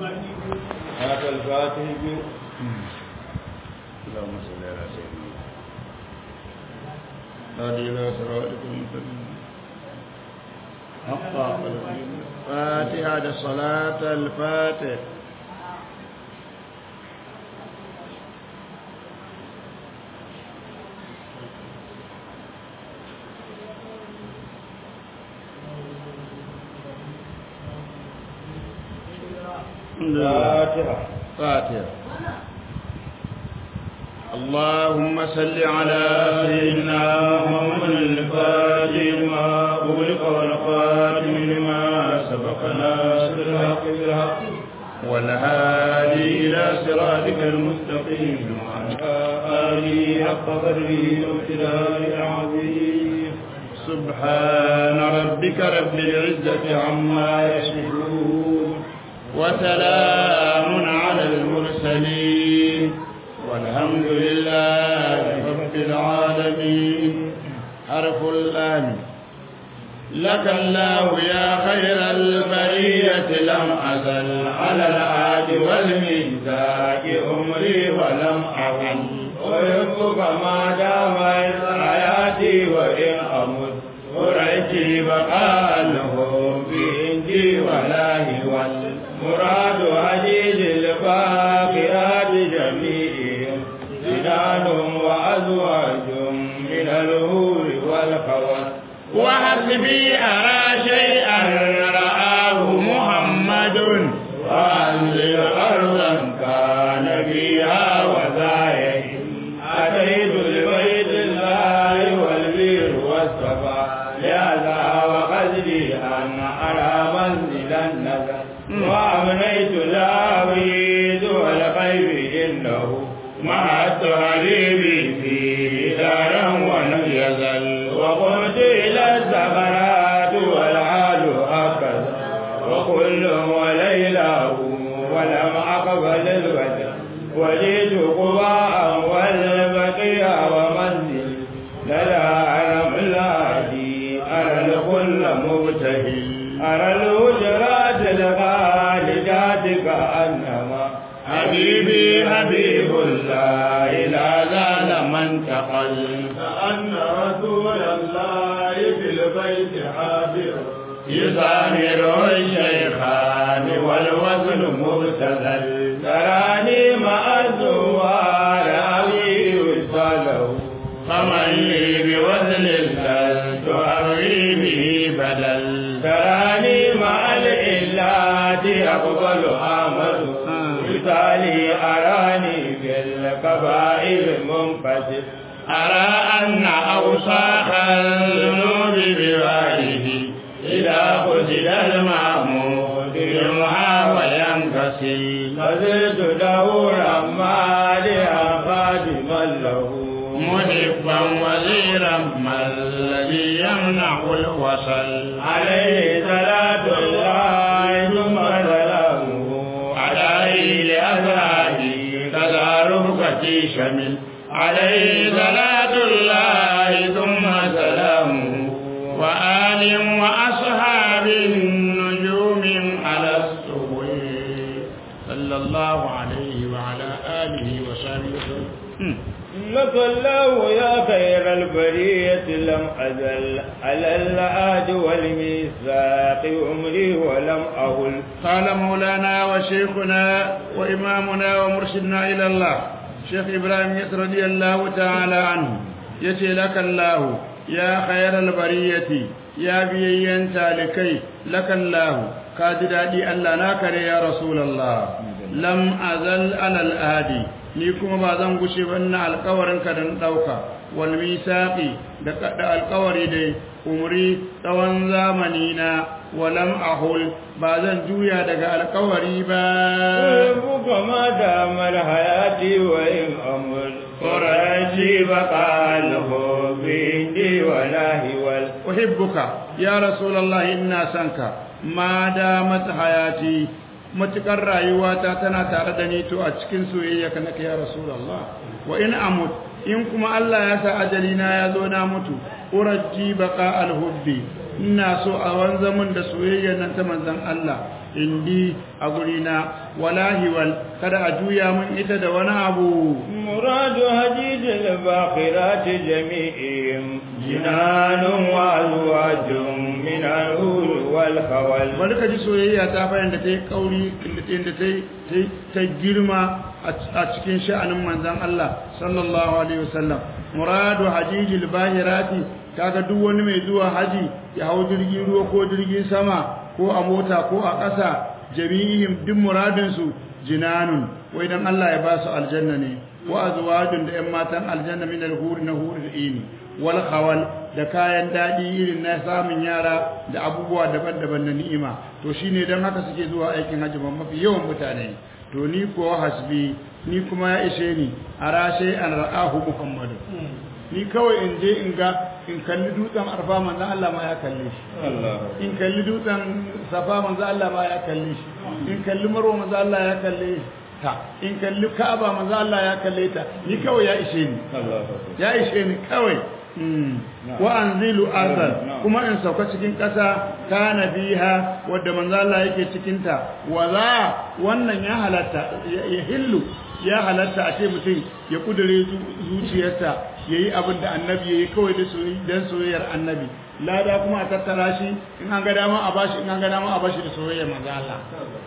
هذا الفاتح اللهم صل على سيدنا هذه إلى صراطك المستقيم حق فاتحة الصلاة الفاتح فاتحة فاتحة اللهم صل على سيدنا محمد الفاتح ما أغلق والخاتم لما سبق ناصر الحق بالحق والهادي إلى صراطك المستقيم وعلى آله حق قدره وابتداء العظيم سبحان ربك رب العزة عما يصفون وسلام على المرسلين والحمد لله رب العالمين حرف الآن لك الله يا خير البرية لم أزل على العاد والميزاك أمري ولم أعل أحبك ما دام حياتي وإن أمت ورأيتي بقاله في إنجي ولاهي والمراد عزيز الباقيات جميعهم زنان وأزواج من الهور والخوات وحسبي أرى شيئا رآه محمد وأنزل أرضا كان فيها وزايد أتيت لبيت الله والبير والصفا لهذا وقصدي أن أرى منزل النذر وأمنيت العبيد والخير إنه مع التهريب فيه دارا ولم يزل وقمت إلى الزغرات والحال هكذا وكل وليله ولم أقبل الوجه وجئت قباء والبقيع ومنزل لدى ألم الهادي أرى الكل مبتهل أرى الهجرات الخالدات كأنما حبيبي حبيب الله لا زال من تقل كأن رسول الله في البيت حاضر يظاهر الشيخان والوزن مبتذل تراني مع الزوار أبي وصله فمن لي بوزن لست أروي به بدل تراني مع الإلات أقبل آمد مثالي أراني في الكبائر منفتح أرى أن أوساخ الذنوب بوائه إذا خذل المعمود يمحى وينكسل فزلت دورا ماليا خادما له محبا وزيرا ما الذي يمنع الوصل عليه صلاة الله ثم سلامه عليه لأزواجه كذا رفقتي شمل عليه صلاة الله ثم سلامه وآل وأصحاب نجوم على السبل صلى الله عليه وعلى آله وصحبه وسلم لك الله يا خير البرية لم أزل على العاد والميثاق أمري ولم أهل قال مولانا وشيخنا وإمامنا ومرشدنا إلى الله شيخ إبراهيم يسر رضي الله تعالى عنه يتي لك الله يا خير البرية يا بيين تالكي لك الله كاددادي ألا ناكر يا رسول الله لم أزل على الآدي ni kuma ba zan gushe ba ina alkawarinka da na ɗauka wal misaqi da alkawari dai umri tsawon zamani na walam ahul ba zan juya daga alkawari ba buka ma da mal hayati wa in amul quraji baqalahu bi indi walahi wal uhibbuka ya rasulullah inna sanka ma da mat hayati matukar rayuwata tana tare da ni to a cikin soyayya ka nake ya rasulullah wa in amut in kuma Allah ya sa ajali na ya zo na mutu urajji baqa alhubbi ina so a wanza mun da soyayya nan ta manzon Allah indi a gurina wala hiwal kada a juya mun ita da wani abu مراد هديد الباقرات جميعهم جنان وأزواج من الهول والخول bari ka ji soyayya ta bayan da ta yi kauri inda ta yi ta girma a cikin sha'anin manzan Allah sallallahu alaihi wasallam muradu hajijil bahirati kaga duk wani mai zuwa haji ya hau jirgin ruwa ko jirgin sama ko a mota ko a ƙasa jami'ihim duk muradin su jinanun wai dan Allah ya ba su aljanna ne wa azwajun da ƴan matan aljanna min al-hur na hur ini wal khawal da kayan dadi irin na samun yara da abubuwa daban-daban na ni'ima to shine dan haka suke zuwa aikin hajji ban mafi yawan mutane to ni ko hasbi ni kuma ya ishe ni arashe an ra'ahu muhammadu ni kawai in je in ga in kalli dutsen arfa manzo Allah ma ya kalle shi in kalli dutsen safa manzo Allah ma ya kalle shi in kalli marwa manzo Allah ya kalle shi ta in kalli ka'aba manzo Allah ya kalle ta ni kawai ya ishe ni ya ishe ni kawai wa anzilu azal kuma in sauka cikin ƙasa kana biha wadda manzo Allah yake cikin ta wala wannan ya halatta ya hillu ya halatta a ce mutum ya kudure zuciyarsa yayi abin da annabi yayi kawai da soyayya dan soyayyar annabi lada kuma a tattara shi in an ga dama a bashi in an ga dama a bashi da soyayyar manzo Allah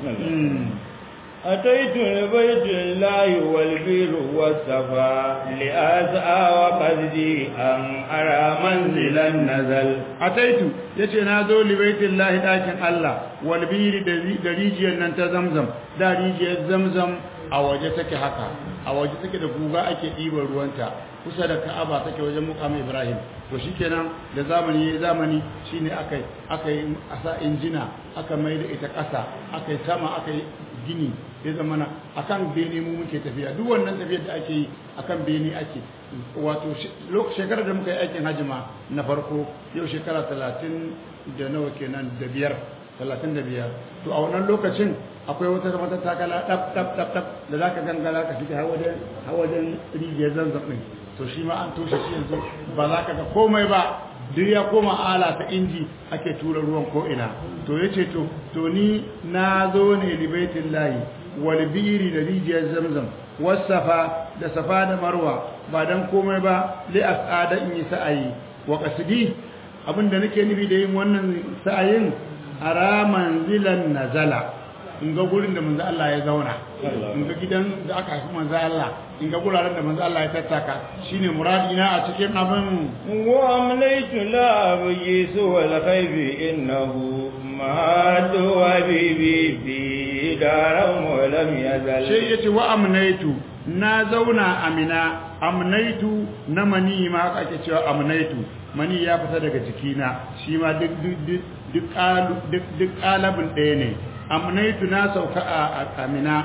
أتيت لبيت الله والبير والصفا لأسعى وقصدي أن أرى منزلا نزل أتيت yace na zo libaitin lahi ɗakin Allah wal biri da rijiyar nan ta zamzam da rijiyar zamzam a waje take haka a waje take da guga ake ɗiban ruwanta kusa da Ka'aba take wajen muqam Ibrahim to shikenan da zamani zamani shine akai akai asa injina aka mai da ita ƙasa akai sama akai gini ya zama na akan bene mu muke tafiya duk wannan tafiyar da ake yi akan bene ake wato shekarar da muka yi aikin hajima na farko yau shekara talatin da nawa kenan da biyar talatin da biyar to a wannan lokacin akwai wata mata takala ɗaf ɗaf ɗaf ɗaf da za ka gangara ka fita har wajen rijiyar zanzan ɗin to shi ma an toshe shi yanzu ba za ka ga komai ba duk ya koma ala ta inji ake tura ruwan ko'ina to ya ce to to ni na zo ne libaitin layi wal biri da rijiyar zamzam wasafa da safa da marwa ba dan komai ba li as'ada in yi sa'ayi wa qasdi abinda nake nufi da yin wannan sa'ayin ara manzilan nazala in ga gurin da manzo Allah ya zauna in ga gidan da aka haifi manzo Allah in ga guraren da manzo Allah ya tattaka shine muradina a cikin abin wa amlaytu la abyi suwal khaybi innahu ma wa bibi bi daram wa lam yazal sai yace wa amnaitu na zauna amina amnaitu na mani ma ake cewa amnaitu mani ya fita daga jikina shi ma duk duk duk duk kalabin ɗaya ne amnaitu na sauka a amina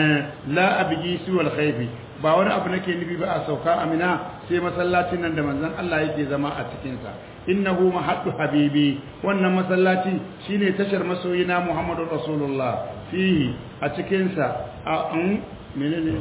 la abji siwal khayfi ba wani abu nake nufi ba a sauka amina sai masallacin nan da manzon Allah yake zama a cikin sa innahu mahaddu habibi wannan masallaci shine tashar masoyina Muhammadu Rasulullah fihi a cikin sa a menene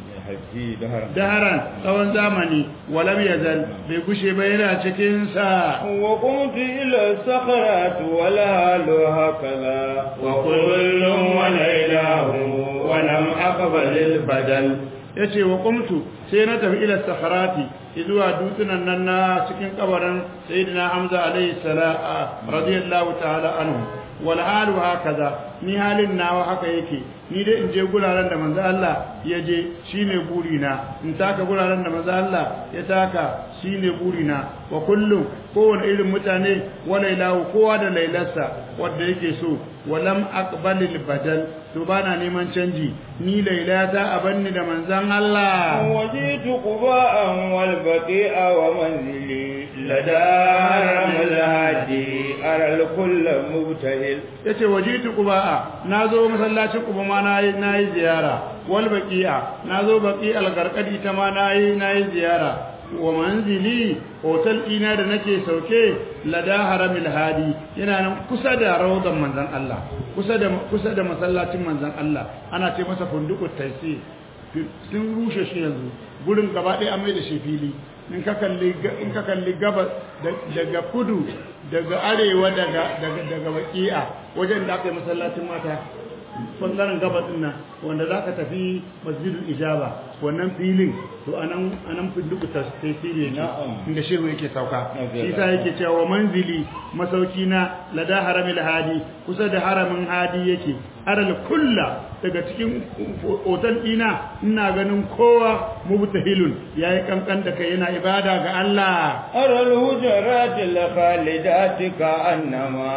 daharan tsawon zamani walam yazal bai gushe ba yana cikin sa wa qumtu ila sakharat wala lu hakala wa kullun wa laylahu wa lam aqbal al badal yace wa qumtu sai na tafi ila sakharati zuwa dutsunan nan na cikin kabarin sayyidina Hamza alayhi salam radiyallahu ta'ala anhu wal halu hakaza ni halin nawa haka yake ni dai in je guraren da manzo Allah ya je shine burina in taka guraren da manzo Allah ya taka shine burina wa kullum kowane irin mutane wa lailahu kowa da lailarsa wanda yake so walam aqbalil badal to bana neman canji ni lailata a banni da manzon Allah wajitu quba'an wal baqi'a wa manzili ladar maladi aral kullu mubtahil yace wajitu quba'a nazo masallacin quba ma nayi nayi ziyara wal baqi'a nazo baqi'al garqadi ta ma nayi nayi ziyara wa manzili hotel ina da nake sauke lada haramil hadi yana nan kusa da rawdan manzon Allah kusa da kusa da masallacin manzon Allah ana ce masa funduqut taysir sun rushe shi yanzu gurin gaba ɗaya an mai da shi fili in ka kalli in ka kalli gabas daga kudu daga arewa daga daga daga baki'a wajen da aka yi masallacin mata bangaren gabas din nan wanda za ka tafi masjidul ijaba wannan filin to anan anan finduku tasiri ne inda shehu yake sauka shi sa yake cewa manzili masauki na lada haramil hadi kusa da haramin hadi yake aral kulla daga cikin otal dina ina ganin kowa mubtahilun yayi kankan da kai yana ibada ga Allah aral hujarat al khalidat ka annama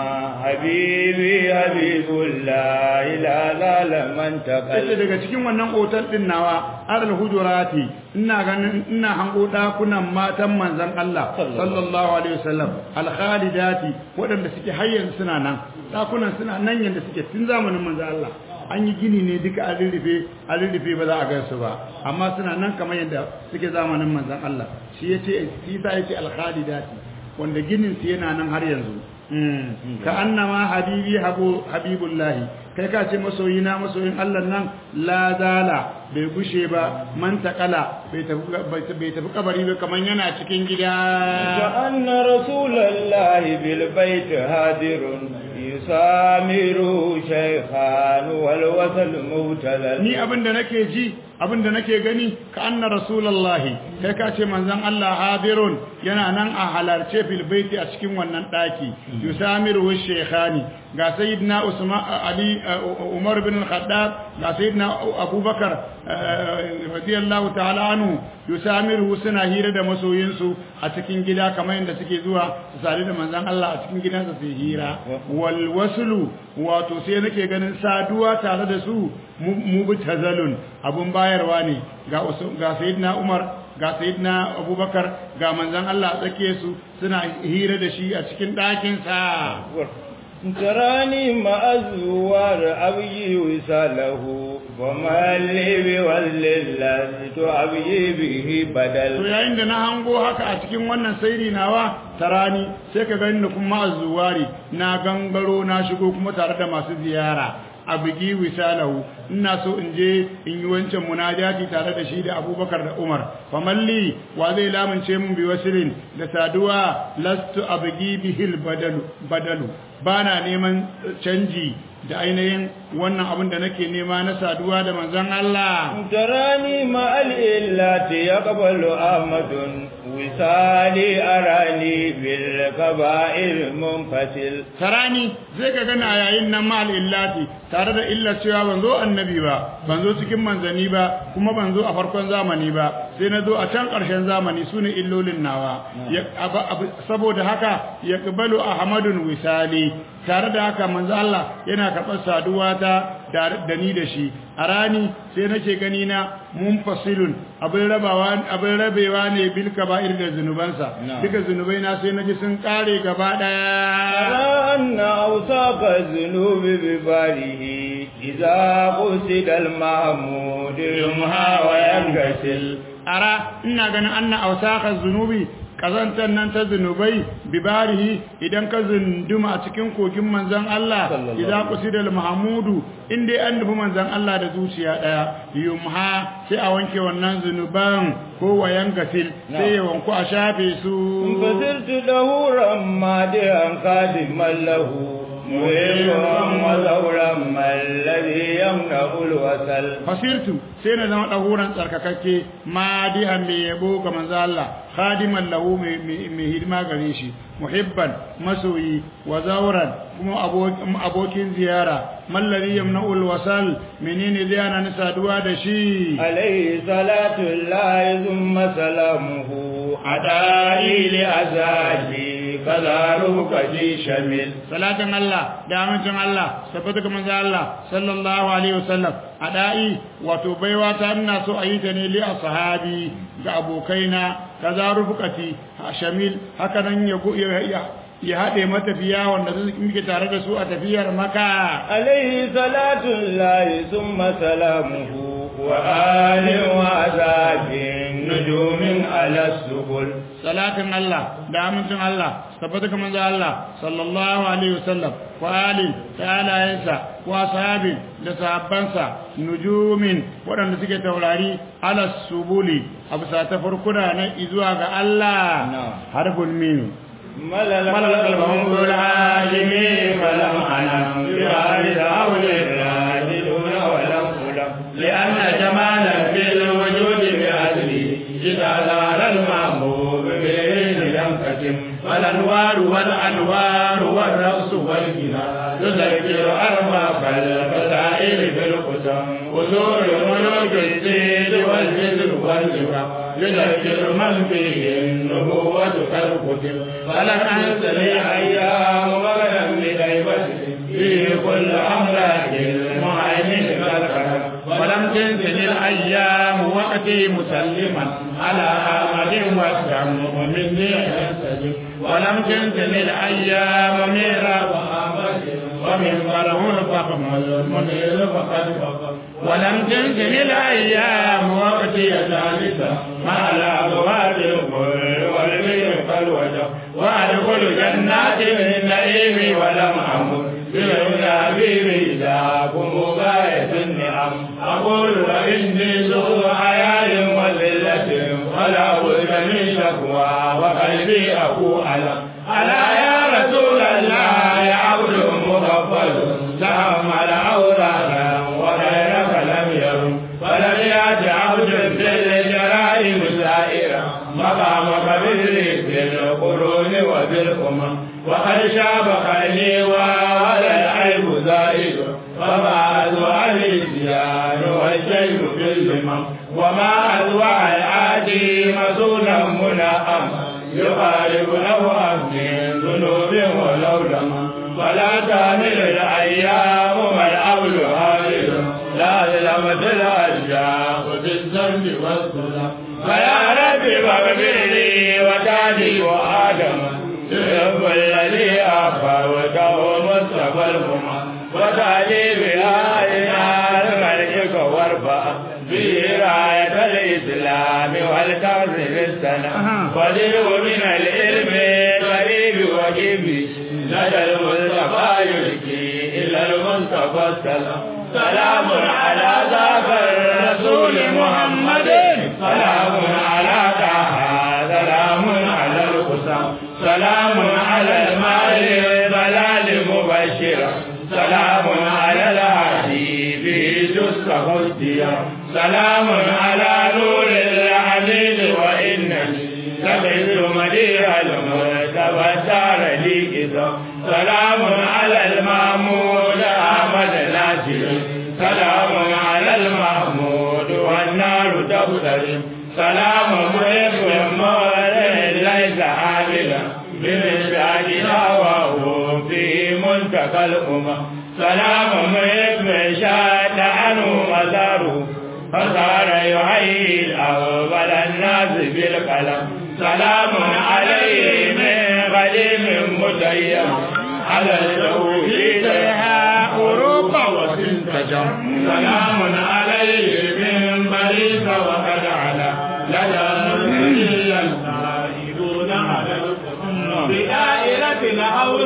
habibi habibullah ila lalaman taqal daga cikin wannan otal din nawa aral hujurati ina ganin ina hango dakunan matan manzon Allah sallallahu alaihi wasallam al khalidati wadanda suke hayyan suna nan dakunan suna nan yanda suke tun zamanin manzon Allah an yi gini ne duka an rurrufe an rurrufe ba za a gansu ba amma suna nan kamar yadda suke zamanin manzon Allah shi yace shi sa yace al khalidati wanda ginin su yana nan har yanzu ka annama habibi habu habibullahi kai ka ce masoyina masoyin Allah nan la zala bai gushe ba man takala bai tafi bai tafi kabari ba kaman yana cikin gida ka anna rasulullahi bil bait hadirun yusamiru shaykhan wal wasal mubtalal ni abinda nake ji abinda nake gani ka anna rasulullahi kai ka ce manzon Allah hadirun yana nan a halarce fil baiti a cikin wannan daki yusamiru shaykhani ga sayyidina usman ali umar bin al-khattab ga sayyidina abubakar radiyallahu ta'ala anhu yusamiru suna hira da masoyinsu a cikin gida kamar yadda suke zuwa su sadu da manzon Allah a cikin gidansa su hira wal waslu wato sai nake ganin saduwa tare da su mubtazalun abun bayarwa ne ga ga sayyidina umar ga sayyidina abubakar ga manzon Allah a tsake su suna hira da shi a cikin ɗakin sa تراني مع الزوار أبي وساله وما لي بوزل لست أبي به بدل to yayin da na hango haka a cikin wannan sairi nawa tarani sai ka gani kuma azuwari na gangaro na shigo kuma tare da masu ziyara a bugi wisalahu ina so in je in yi wancan munajati tare da shi da abubakar da umar famalli wa zai lamunce mun bi wasilin da saduwa lastu abgi bihil badalu badalu bana neman canji da ainihin wannan abin da nake nema na saduwa da manzon Allah tarani ma al-illati yaqbalu ahmadun wisali arani bil kaba'ir munfasil tarani zai ka gana yayin nan ma al-illati tare da illar cewa ban zo annabi ba ban zo cikin manzani ba kuma ban zo a farkon zamani ba sai na zo a can ƙarshen zamani sune illolin nawa saboda haka yaqbalu ahmadun wisali tare da haka manzo Allah yana karɓar saduwa ta da ni da shi a rani sai nake gani na munfasilun abin rabawa abin rabewa ne bil kaba'ir da zunubansa duka zunubai na sai naji sun kare gaba daya anna awsaqa zunubi bi barihi idza qusida al mahmud yumha wa yangasil ara ina ganin anna awsaqa zunubi kazantar nan ta zunubai bibarihi idan ka zunduma a cikin kogin manzan Allah idan ku sidal mahamudu inda an nufi manzan Allah da zuciya daya yumha sai a wanke wannan zunuban ko wayan gasil sai ya wanku a shafe su fasirtu dahuran madihan khadiman lahu muhimman mazauran mallazi yamna'ul wasal fasirtu sai na zama dahuran tsarkakakke madihan mai yabo ga manzo Allah khadiman lahu mai hidima gare shi muhibban masoyi wa zauran kuma abokin ziyara mallazi yamna'ul wasal menene zai ana ni saduwa da shi alayhi salatu llahi thumma salamuhu adai li azabi kazaru kaji shamil salatin Allah da amincin Allah tabbata ga manzo Allah sallallahu alaihi wasallam adai wato baiwa ta ina so a yi ta ne li ashabi ga abokaina kaza rufukati shamil haka nan ya ya haɗe matafiya wanda muke tare da su a tafiyar maka alaihi salatu lahi summa salamuhu وآل وعذاب نجوم على السبل salatin Allah da amincin Allah tabbata kamar da Allah sallallahu alaihi wasallam wa ali da alayensa wa sahabi da sahabbansa nujumin waɗanda suke taurari ala subuli a bisa ta farkuna na izuwa ga Allah harful min ملل قلبهم العالمين فلم أنم بوارد أول الراجلون ولم ألم لأن جمالا في الوجود بأهله إذا زال المحبوب به ينكتم والأنوار والأنوار والرقص والغنى تذكر أرباب الفضائل بالقسم وصول ملوك الزيد والجزر والجبر يذكر من فيه النبوة كالكتب فلم أنسى أيام وغدا بغيبته في كل أملاك المهيمن كالكرم ولم تنزل الأيام وقتي مسلما على أحمد والدم مني يستجب ولم تنزل الأيام ميرا ومن بره الفخم المنير فقد فقد ولم تنزل الأيام وقتي ثالثا مع الأبواب الكل والبيت فالوجه وأدخل جنات النعيم ولم أمر بالنبي ذاكم غاية النعم أقول وإني ذو حياء وذلة ولا بد من شكوى وقلبي أكو ألم ألا يا رسول الله عبد مغفل تحمل أوراقا وغيرك لم يرم ولم يأت عبد بالجرائم سائرا مقامك بالريح بالقرون وبالأمم وقد شاب خيلي ولا العيب زائد فما أذوع الإتيان والشيء في الزمم وما أذوع العادي مسولا منعم يقارب له من ذنوب ولو لم فلا تعمل الأيام والأول هارب لا ظلمت الأشياء بالذنب والظلم فيا ربي فاغفر لي وتالي وآدم تحب الذي أخبرته مصطفى الأمم وتالي بآيات ملكك وارفع به راية الإسلام والتعظيم السنة ودعو من العلم قريب وجيب لدى المصطفى يلقي إلى المصطفى السلام سلام على ذاك الرسول محمد سلام على طه سلام على القسم سلام على المال ضلال مبشرا سلام على الهادي في جزء هديا سلام على نور العليل وإنني سمعت مديح المرتبى الدار لي إذا سلام على المامون أحمد ناصر سلام على المحمود والنار تبتلم سلام محب مولى ليس عاملا بمزاجنا وهو في منتقى الأمم سلام محب شاد عنه مزاره فصار يحيي الأول الناس بالقلم سلام عليه من غليم متيم على التوحيد أوروبا وتنتجم سلام عليه من بريس وقد على لدى مرسلي القائدون على القمم بدائرة الهول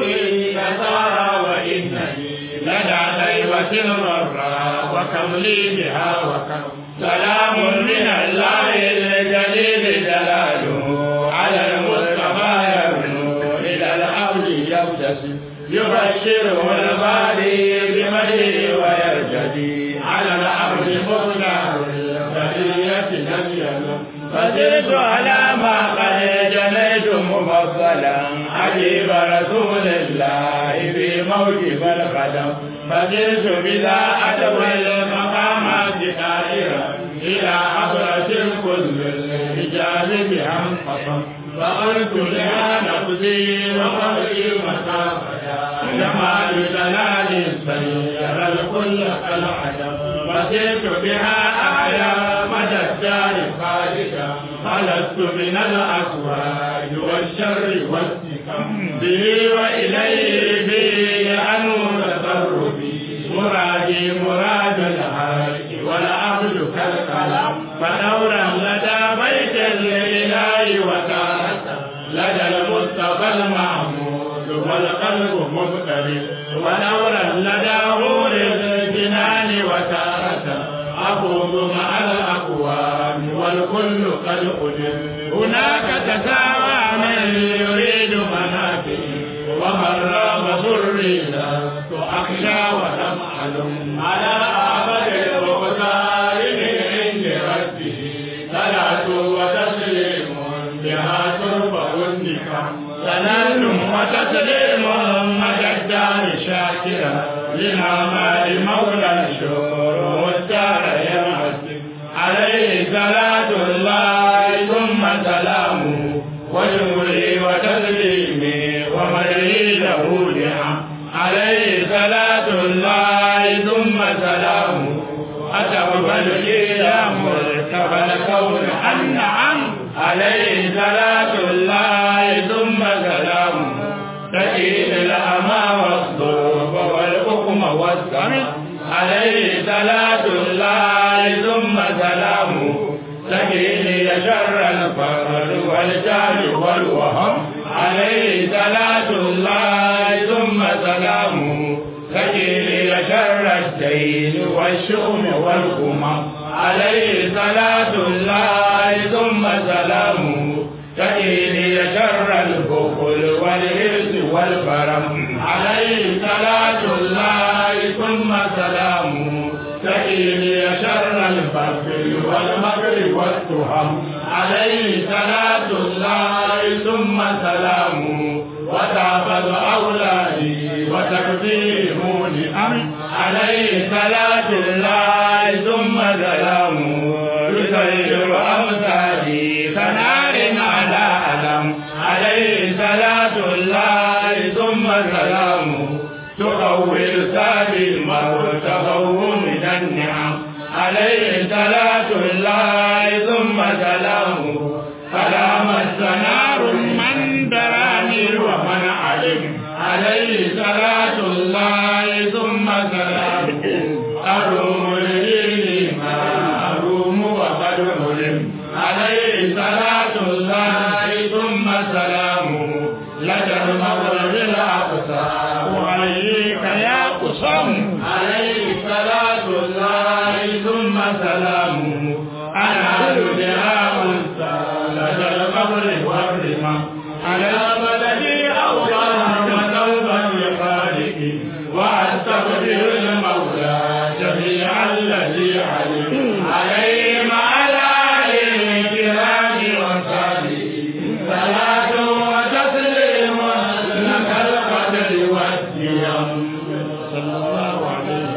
يسار وإنني لدى طيبة الغراء وكم لي بها وكم سلام من الله الجليل جلاله على المصطفى يبنو إلى الحول يبتسم يبشره الباري بمجده ويرتدي على الأرض مصنع البرية لم يلم فزدت على ما قد جنيت مفضلا حبيب رسول الله في موجب القدم فزدت بذا أدوى المقامات دائرة إلى حضرة كل الرجال بها انقسم فقلت لها نفسي وقلبي مسافة جمال جلال سير الكل كالعجب فزدت بها أعلى مدى الدار خالدا خلصت من الأسواج والشر والسكم به وإليه به أنور تصرفي مرادي مراد الحاج والعبد كالعجب فدورا لدى بيت الإله وتارة لدى المصطفى المحمود والقلب مبتلي ودورا لدى غور الجنان وتارة أخوض مع الأقوام والكل قد أجل هناك تساوى من يريد منافعي ومن رام ضري لست أخشى ولم ألم على أعبد المختار من عند ربه صلاة وتسليم بها ترفع النكام صلاة وتسليم مدى الدار شاكرا لنعماء مولى الشكر والدار يمسك عليه صلاة الله ثم سلامه وشكري وتسليمي ومدعي له نعم عليه صلاة الله ثم سلامه أتقبل إلى مرتبى الكون النعم عليه صلاة الله ثم سلامه تكيد الأمى والصوب والحكم والسمع عليه صلاة الله ثم سلامه تكيد شر الفقر والجهل والوهم عليه صلاة الله ثم سلامه تكيد شر الدين والشؤم والغمم عليه صلاة الله ثم سلامه تكيد شر البخل والهرس والبرم عليه صلاة الله ثم سلامه تكيد شر البخل والمكر والتهم عليه صلاة الله ثم سلامه وتعبد أولادي وتكفيهم لأمر عليه صلاة الله ثم سلامه يسير أمثالي كنار على ألم عليه صلاة الله ثم سلامه تقول سابي الموت تقوم من النعم عليه صلاة الله ثم سلامه فلا مس نار من دراني ومن علم عليه صلاة الله ثم سلامه أروم الدين ما أروم وقد علم عليه صلاة الله ثم سلامه لدى المغرب الأقصى وعليك يا قصم عليه صلاة الله ثم سلامه أنا بها أنثى لدى المغرب والرمى على بلدي أولا وتوبا لخالقي وأستغفر المولى جميع الذي علم عليهم على الكرام وصحبه صلاة وتسليم لك القدر والديم صلى الله عليه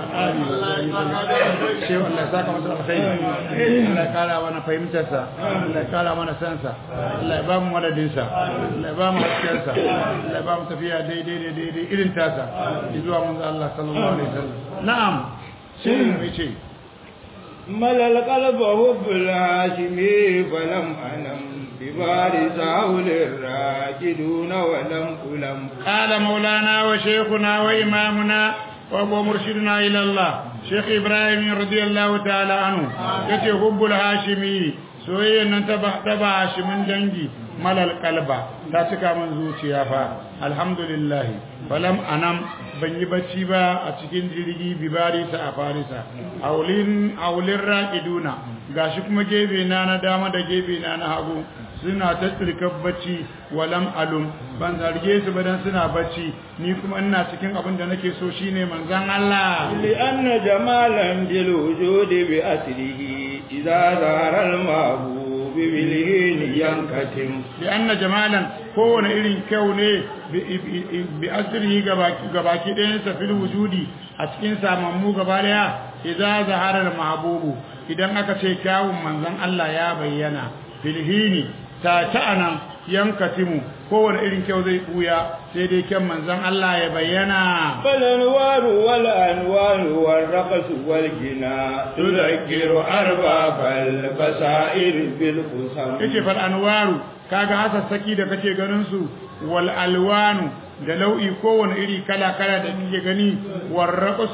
shehu Allah ya saka masa alkhairi Allah ya kara mana fahimtarsa Allah ya kara mana sansa Allah ya ba mu madadinsa Allah ya ba mu haskensa Allah ya ba mu tafiya daidai da daidai irin tasa zuwa manzo Allah sallallahu alaihi wasallam na'am sai mu ce ملا القلب حب الهاشمي فلم أنم ببارز حول الراجدون ولم ألم قال مولانا وشيخنا وإمامنا وهو مرشدنا إلى الله شيخ إبراهيم رضي الله تعالى عنه يتي حب الهاشمي soyayya nan ta ba shi mun dangi malal kalba ta cika min zuciya fa alhamdulillah falam anam ban yi bacci ba a cikin jirgi bibarisa a farisa aulin aulin raqiduna gashi kuma gebe na na dama da gebe na na hagu suna ta tsirkar bacci walam alum ban zarge su ba dan suna bacci ni kuma ina cikin abin da nake so shine manzon Allah لأن جمالا بالوجود بأسره إذا ظهر المحبوب بالهين ينكتم li'anna jamalan kowane irin kyau ne bi asrihi gabaki ɗayansa fil wujudi a cikin samammu gaba daya idza zahara al-mahbubu idan aka ce kyawun manzon Allah ya bayyana filhini ta ta'anan yankatimu kowane irin kyau zai buya sai dai kyan manzon Allah ya bayyana فالأنوار والأنوار والرقص والجنا تذكر أرباب البصائر بالقسم yace fal anwaru kaga hasassaki da kake ganin su wal alwanu da lau'i kowane iri kala kala da kake gani war raqsu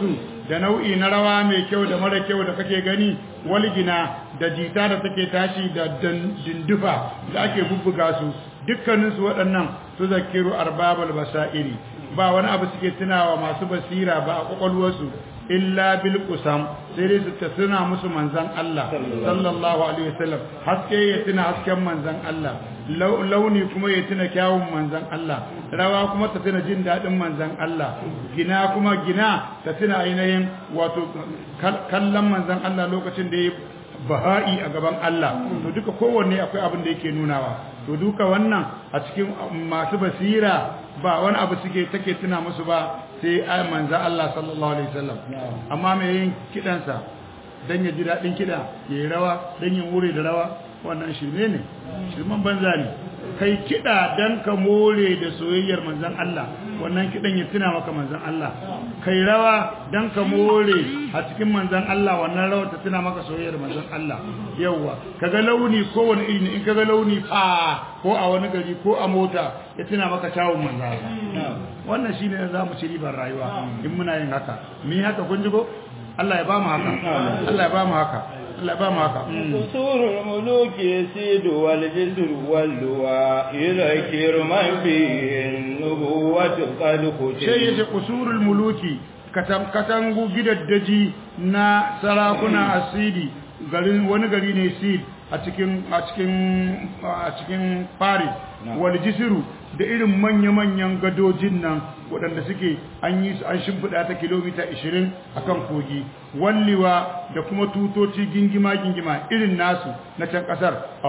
da nau'i na rawa mai kyau da mara kyau da kake gani walgina da jita da take tashi da dindufa da ake bubbuga su dukkaninsu waɗannan su zakiru arbabal basairi ba wani abu suke tunawa masu basira ba a kwakwalwarsu illa bil qusam sai dai su ta tuna musu manzan Allah sallallahu alaihi wasallam haske ya tuna hasken manzan Allah launi kuma ya tuna kyawun manzan Allah rawa kuma ta tuna jin daɗin manzan Allah gina kuma gina ta tuna ainihin wato kallon manzan Allah lokacin da ya baha'i a gaban Allah to duka kowanne akwai abin da yake nunawa to duka wannan a cikin masu basira ba wani abu suke take tuna musu ba sai ai manzo Allah sallallahu alaihi wasallam amma mai yin kidansa dan ya ji dadin kida yayi rawa dan ya wure da rawa wannan shirme ne shirman banza ne kai kida dan ka more da soyayyar manzon Allah wannan kidan ya tuna maka manzon Allah kai rawa dan ka more a cikin manzon Allah wannan rawa ta tuna maka soyayyar manzon Allah yawa kaga launi ko wani iri in kaga launi fa ko a wani gari ko a mota ya tuna maka tawun manzon Allah wannan shine za mu ci ribar rayuwa in muna yin haka mi haka kun ji ko Allah ya ba mu haka Allah ya ba mu haka Allah ba mu haka Usurul muluki sidu wal jisru wal luwa yuzakir man fi nubuwatu qad sai yace usurul muluki katam katangu gidaddaji na sarakuna asidi garin wani gari ne sid a cikin a cikin a cikin Paris wal jisru da irin manya-manyan gadojin nan waɗanda suke an yi an shimfiɗa ta kilomita 20 akan kogi walliwa da kuma tutoci gingima-gingima irin nasu na can ƙasar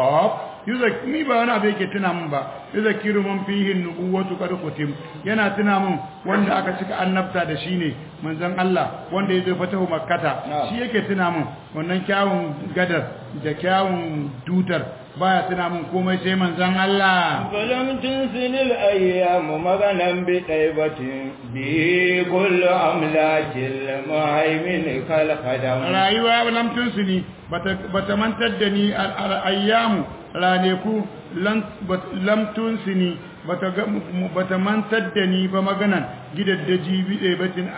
ni ba wani abu yake tuna min ba yuzakiru man fihi nubuwatu qad kutim yana tuna min wanda aka cika annabta da shi ne manzon Allah wanda ya zo fatahu makkata shi yake tuna min wannan kyawun gadar da kyawun dutar baya tuna min komai sai manzon Allah falam tunsinil ayyamu maganan bi daibatin bi kullu amlakil muhaimin kal khadam rayuwa lam tunsini bata bata mantar da ni al ayyamu raneku lam tunsini bata bata mantar da ni ba maganan gidaddaji bi daibatin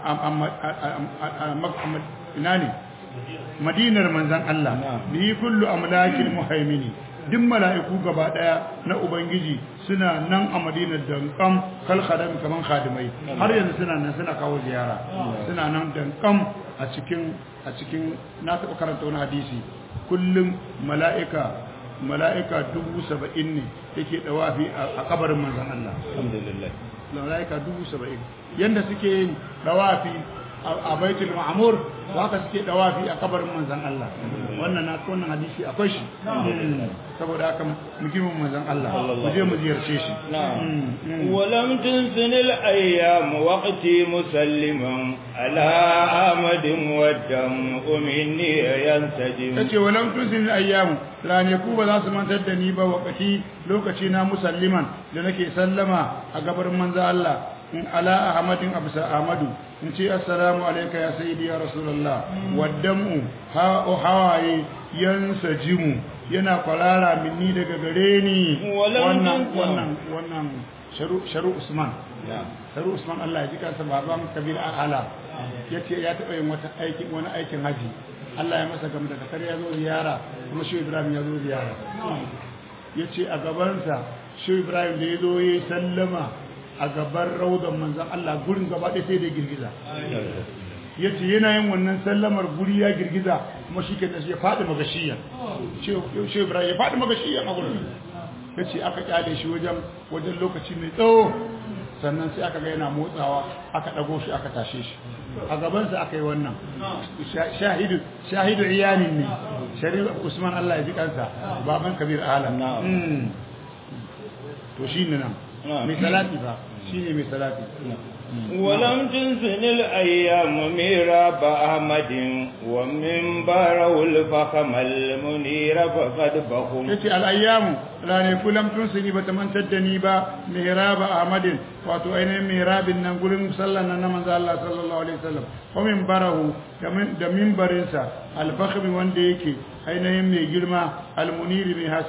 ina ne madinar manzan Allah bi kullu amlakil muhaimini duk mala'iku gaba daya na ubangiji suna nan a madinar dankam kal khadam kaman khadimai har yanzu suna nan suna kawo ziyara suna nan dankam a cikin a cikin na taɓa karanta wani hadisi kullum mala'ika mala'ika dubu saba'in ne yake dawafi a kabarin manzan Allah alhamdulillah mala'ika dubu saba'in yanda suke yin dawafi a baitul ma'mur haka suke dawafi a kabarin manzon Allah wannan na wannan hadisi akwai shi saboda haka mukimin manzon Allah mu je mu ziyarce shi ولم تنسن الأيام وقتي مسلما على أحمد والدم مني ينسجم tace walam tunsin ayyamu ranaku ba za su mantar da ni ba wakati lokaci na musalliman da nake sallama a gabarin manzo Allah in ala ahmadin absa ahmadu in ce assalamu alayka ya sayyidi ya rasulullah waddamu ha hawaye yansajimu yana kwarara minni daga gare ni wannan wannan wannan sharu sharu usman sharu usman Allah ya ji kansa baban kabir ala yace ya taba yin wata aikin wani aikin haji Allah ya masa gam daga kar ya zo ziyara kuma shi Ibrahim ya zo ziyara yace a gabansa shi Ibrahim da ya zo yayi sallama a gaban raudan manzan Allah gurin gaba ɗaya sai da girgiza ya ce yana yin wannan sallamar guri ya girgiza kuma shi ke ya faɗi magashiya ce ibrahim ya faɗi magashiya a gurin ya ce aka kyale shi wajen wajen lokaci mai tsawo sannan sai aka ga yana motsawa aka ɗago shi aka tashe shi a gabansa aka yi wannan shahidu shahidu iyanin ne shari'a usman Allah ya ji kansa baban kabir alam to shi ne nan mai salati ba shi ne mai salati ولم تنسن الأيام ميراب أحمد ومن باره الفخم المنير فقد بخم yace al'ayyamu rane kulam tun suni bata mantar da ni ba mihrab ahmadin wato ainihin mihrabin nan gurin sallan nan na manzo Allah sallallahu alaihi wasallam wa min barahu da minbarin sa al-fakhm wanda yake ainihin mai girma al-munir mai haske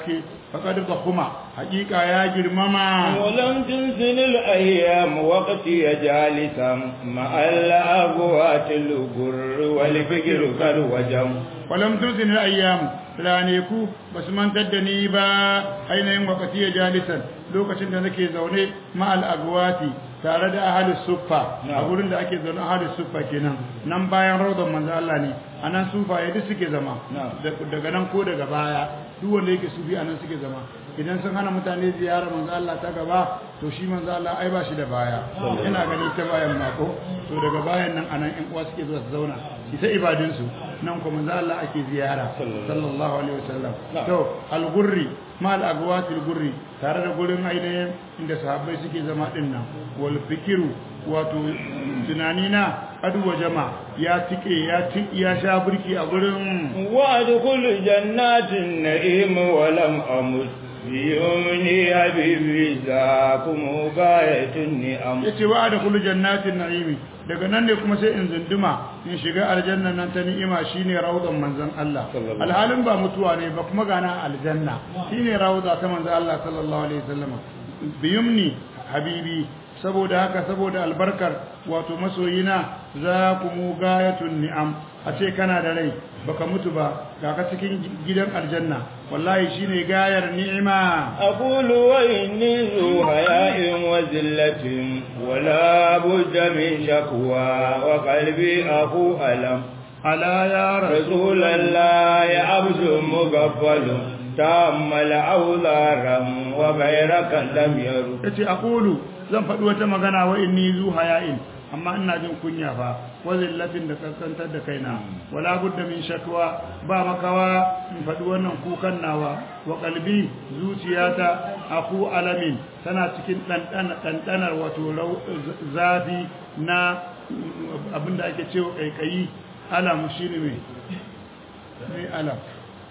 faqad kuma haqiqa ya girmama ولم تنسن الأيام وقتي جالسا مع الأبوات الغر والفكر قد وجم walam tuzin ayyam raneku basu mantar da ni ba ainihin wakati ya jalisan lokacin da nake zaune ma'al agwati tare da ahli suffa a gurin da ake zaune ahli suffa kenan nan bayan rawdan manzo Allah ne anan sufa ya duk suke zama daga nan ko daga baya duk wanda yake sufi anan suke zama idan sun hana mutane ziyara manzo Allah ta gaba to shi manzo Allah ai ba shi da baya ina ganin ta bayan mako to daga bayan nan anan ƴan uwa suke zuwa su zauna ita ibadun su nan kuma manzo Allah ake ziyara sallallahu alaihi wasallam to al-gurri ma al-agwati al-gurri tare da gurin ainihin inda sahabbai suke zama din nan wal fikiru wato tunani na adu jama ya tike ya ya sha burki a gurin وادخل جنات النعيم ولم أمت بيمني حبيبي ذاكم غاية النعم yace wa da kullu jannatin na'imi daga nan ne kuma sai in zunduma in shiga aljanna nan ta ni'ima shine rawdan manzon Allah alhalin ba mutuwa ne ba kuma gana aljanna shine rawda ta manzon Allah sallallahu alaihi wasallam biyumni habibi saboda haka saboda albarkar wato masoyina za ku mu gayatun ni'am a ce kana da rai baka mutu ba ga ka cikin gidan aljanna wallahi shine gayar ni'ima أقول وإني ذو حياء وذلة ولا بد من شكوى وقلبي أخو ألم ala ya رسول الله عبد مغفل تأمل أوزارا وغيرك لم يرد yace aqulu zan faɗi wata magana wa inni zu haya'in amma ina jin kunya fa wa zillatin da kaskantar da kaina wala budda min shakwa ba makawa in faɗi wannan kukan nawa wa qalbi zuciyata aku alamin tana cikin ɗanɗana ɗanɗanar wato rau- zafi na abinda ake cewa kaikayi alam shine me me alam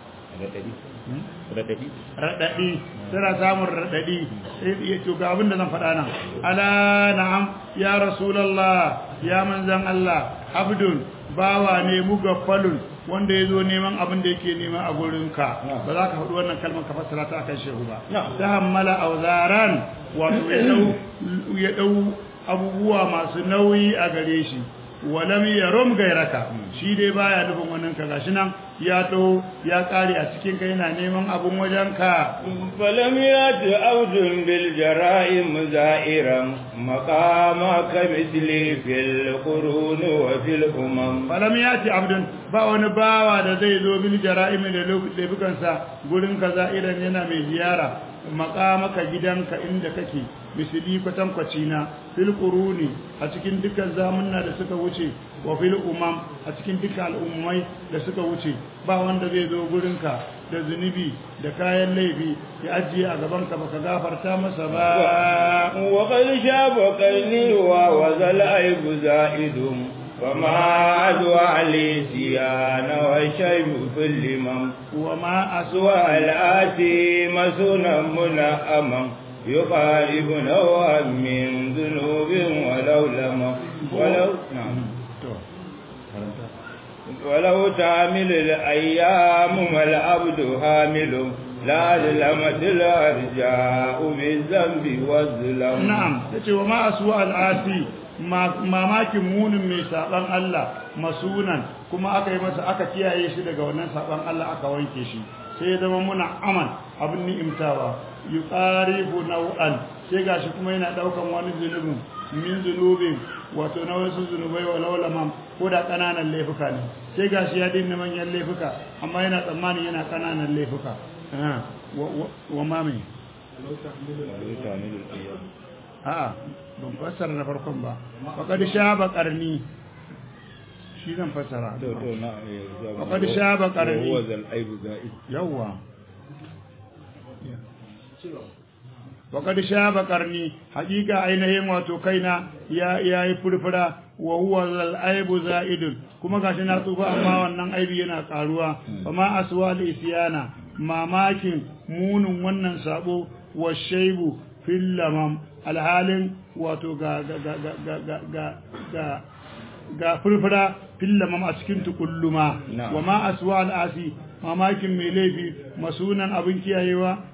raɗaɗi tana samun raɗaɗi ya to ga abin da zan faɗa nan ala na'am ya rasulallah ya manzan Allah abdun bawa ne mugaffalun wanda ya zo neman abin da yake nema a gurinka ba za ka faɗi wannan kalmar ka fassara ta akan shehu ba ta hammala auzaran wato ya ɗau ya ɗau abubuwa masu nauyi a gare shi walam yarum gairaka shi dai baya nufin wannan ka gashi nan ya to ya kare a cikin kai yana neman abun wajen ka فلم يأت عبد بالجرائم زائرا مقامك مثلي في القرون وفي الأمم falam yati abdun ba wani bawa da zai zo bil jara'im da laifukan sa gurin ka za'iran yana mai ziyara makamaka gidanka inda kake misali kwatankwaci na fil quruni a cikin dukkan zamunna da suka wuce wa fil umam a cikin dukkan al'ummai da suka wuce ba wanda zai zo gurinka da zunubi da kayan laifi ya ajiye a gaban ka baka gafarta masa ba وقد شاب قرني ووذا العيب زائد وما أدوى لي سيان والشيب في اللمم wa ma aswa سوى الآتي مسونا منأما يقارب نوعا من ذنوب ولو لم ولو نعم to ولو تعمل الأيام ما العبد حامل لا ظلمت الأرجاء بالذنب والظلم na'am yace wa ma aswa al'asi mamakin munin mai saban Allah masunan kuma aka yi masa aka kiyaye shi daga wannan saban Allah aka wanke shi sai ya zama muna aman abin ni'imtawa yuqaribu naw'an sai gashi kuma yana daukan wani zunubin min zunubin wato na wasu zunubai wa laulaman ko da kananan laifuka ne sai gashi ya dinna manyan laifuka amma yana tsammani yana kananan laifuka Ah, wa- wa- wa ma mai a'a ban fassara na farkon ba faqad shaba qarni shi zan fassara Faqad shaba qarni. وهو ذا العيب زائد yawwa faqad shaba qarni hakika ainihin wato kaina ya yayi furfura wa huwa zal aibu zaidun kuma gashi na tsufa amma wannan aibi yana karuwa fama aswa al isyana mamakin munin wannan sabo wa shaibu fil lamam alhalin wato ga ga ga ga ga ga ga ga ga furfura fillamam a cikin tukulluma Na'am. wa ma aswa al'asi mamakin mai laifi masunan abin kiyayewa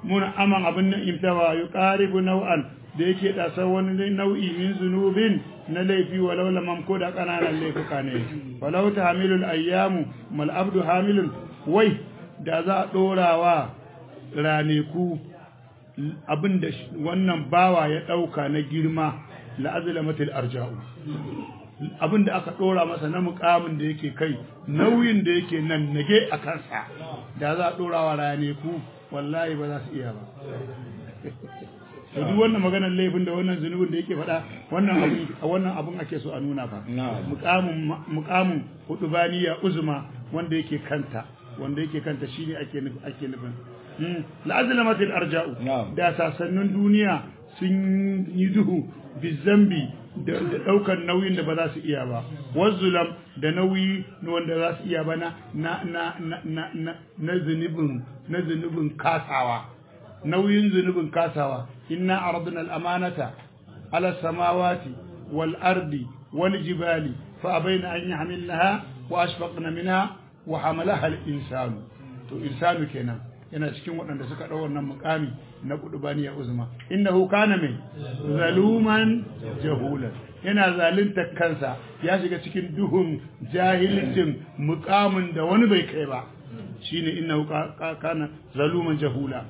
mun aman abin nan imtawa yuqaribu naw'an da yake dasa wani nau'i min zunubin na laifi walau lamam ko da kananan laifuka ne walau tahmilul ayyamu mal abdu hamilun wai da za a dorawa raneku abinda wannan bawa ya dauka na girma la'azlamatil arja'u abinda aka dora masa na mukamin da yake kai nauyin da yake nan nage a kansa da za a dorawa raneku wallahi ba za su iya ba to duk wannan maganar laifin da wannan zunubin da yake faɗa wannan abin wannan abin ake so a nuna fa muqamin muqamin hudubaniya uzma wanda yake kanta wanda yake kanta shine ake nufi ake nufin la'azlamatil arja'u da sasannin duniya sun yi duhu bizambi da daukar nauyin da ba za su iya ba wazulam da nauyi wanda za su iya ba na na na na na na zunubin na zunubin kasawa nauyin zunubin kasawa inna aradna al-amanata ala samawati wal ardi wal jibali fa abaina an yahmilnaha wa ashfaqna minha wa hamalaha al-insanu to insanu kenan yana cikin waɗanda suka ɗau wannan mukami na kudubaniya uzma innahu kana mai zaluman jahulan yana zalunta kansa ya shiga cikin duhun jahilcin mukamin da wani bai kai ba shine innahu kana zaluman jahula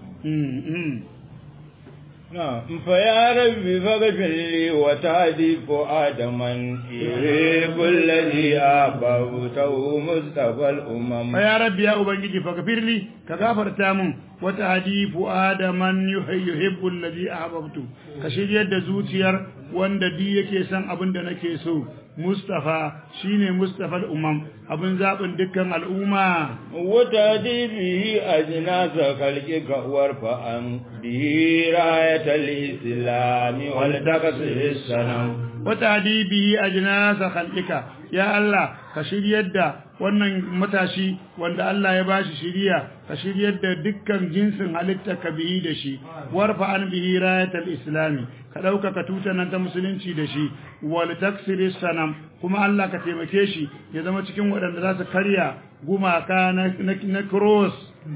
فيا ربي فاغفر لي وتهدي فؤادما يحب الذي أحببته مصطفى الأمم فيا ربي يا أبنجي فاغفر لي كغفر تامن وتهدي فؤاد من يحب الذي أحببته كشير يد زوتير وان دي yake san abin da nake so Mustafa shine Mustafa al'umam abin zaɓin dukkan al'umma. Wata bihi a jinasa kalki ga warfa an bihi rayatar islami wal takasir sanam. Wata bihi a jinasa kalkika, ya Allah ka shiryar da wannan matashi wanda Allah ya bashi shiriya ka shiryar da dukkan jinsin halitta ka bihi da shi warfa an bihi rayatal islami ka ɗaukaka tutanan ta musulunci da shi wal taksiri sanam kuma Allah ka taimake shi ya zama cikin waɗanda za su karya gumaka na cross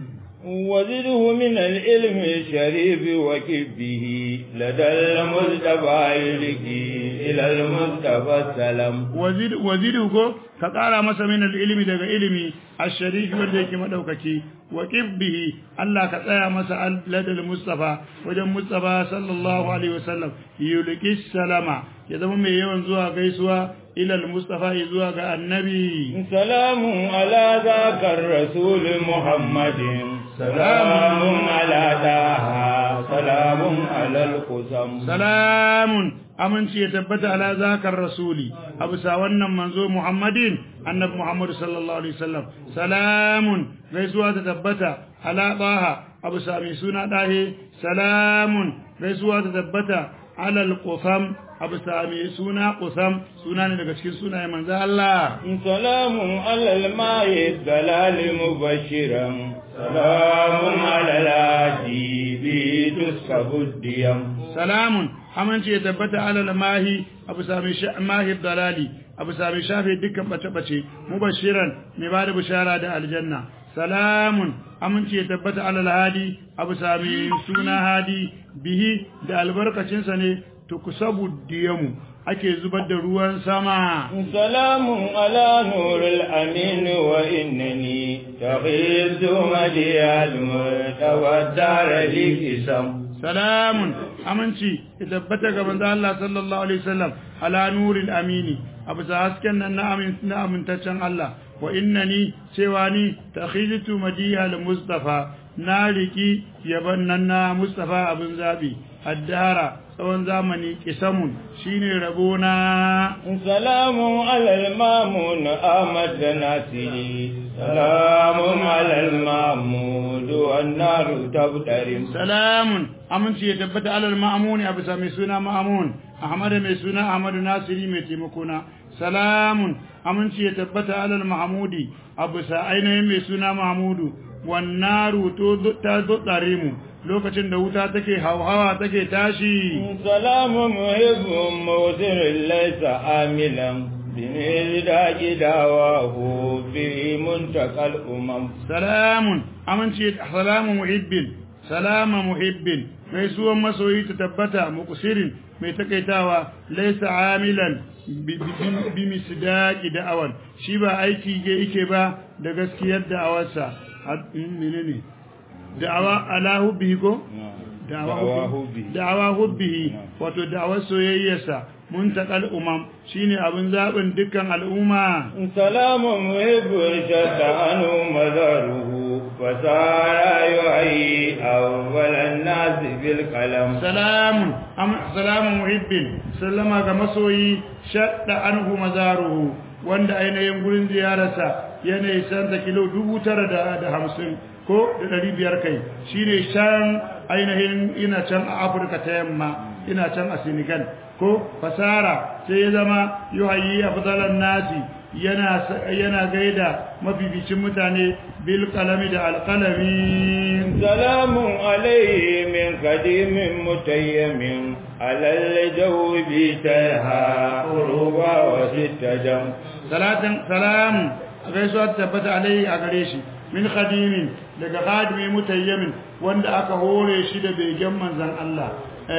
وزده من العلم الشريف وكبه لدى المصطفى يلقي إلى المصطفى السلام وزد وزده كقال مسا من العلم daga ilimi الشريف wanda yake madaukaki وكبه Allah ka tsaya masa ladal mustafa wajen mustafa sallallahu alaihi wasallam yulqi salama ya zama mai yawan zuwa gaisuwa ila al-mustafa zuwa ga annabi salamun ala zakar rasul muhammadin salamun ala daha salamun ala al-qusam salamun aminci ya tabbata ala zakar rasuli abu sa wannan manzo muhammadin annabi muhammad sallallahu alaihi wasallam salamun gaisuwa ta tabbata ala baha abu sa mai suna dahe salamun gaisuwa ta tabbata ala al-qusam abu sa mai suna qusam suna ne daga cikin sunaye manzo Allah salamun ala al-ma'i dalal mubashiran salamun ala al-adi bi tuskabudiyam salamun amince ya tabbata alal mahi abu sami mahi dalali abu sami shafe dukkan bace-bace mubashiran mai bada bishara da aljanna salamun amince ya tabbata alal hadi abu sami suna hadi bihi da albarkacinsa ne tukusabu diyamu ake zubar da ruwan sama salamun ala nurul amin wa innani taghizu madiyal mutawaddar likisam salamun aminci ya tabbata ga manzo Allah sallallahu alaihi wasallam ala nuril amini abu sa hasken nan na amin na amintaccen Allah wa innani cewa ni takhiltu madiha al mustafa na riki yaban nan na mustafa abin zabi addara tsawon zamani kisamun shine rabona salamun alal mamun ahmad nasiri salamun alal mamud wan naru tabtarim salamun aminci ya tabbata alal ma'amuni abu sa mai suna ma'amun ahmad mai suna ahmad nasiri mai taimakona salamun aminci ya tabbata alal mahmudi abu sa ainihin mai suna mahmudu wan naru to ta dotsare mu lokacin da wuta take hauhawa take tashi salamu muhibbun mawdirin laysa amilan bimil da gidawahu fi muntakal umam salamun aminci salamu muhibbin salama muhibbin mai suwan masoyi ta tabbata muqsirin mai takaitawa laysa amilan bi misdaqi da'awan shi ba aiki ge yake ba da gaskiyar da'awarsa menene da'awa ala hubbihi ko da'awa hubbihi wato da'awar soyayyarsa muntakal umam shine abin zabin dukkan al'umma salamun muhibbul shatanu mazaruhu fasara yu'i awwalan nas bil kalam salamun am salamun muhibbin sallama ga masoyi shadda anhu mazaruhu wanda ainihin gurin ziyararsa yana santa kilo dubu tara da hamsin ko da ɗari biyar kai shine shan ainihin ina can a afirka ta yamma ina can a senegal ko fasara sai ya zama yuhayi afdalan nasi yana yana gaida mabibicin mutane bil qalami da alqalami salamun alayhi min qadimin mutayyimin alal jawbi taha uruba wa sittajam salatan salam gaisuwa tabbata alayhi a gare shi min khadimin daga khadimi mutayyimin wanda aka hore shi da begen manzon Allah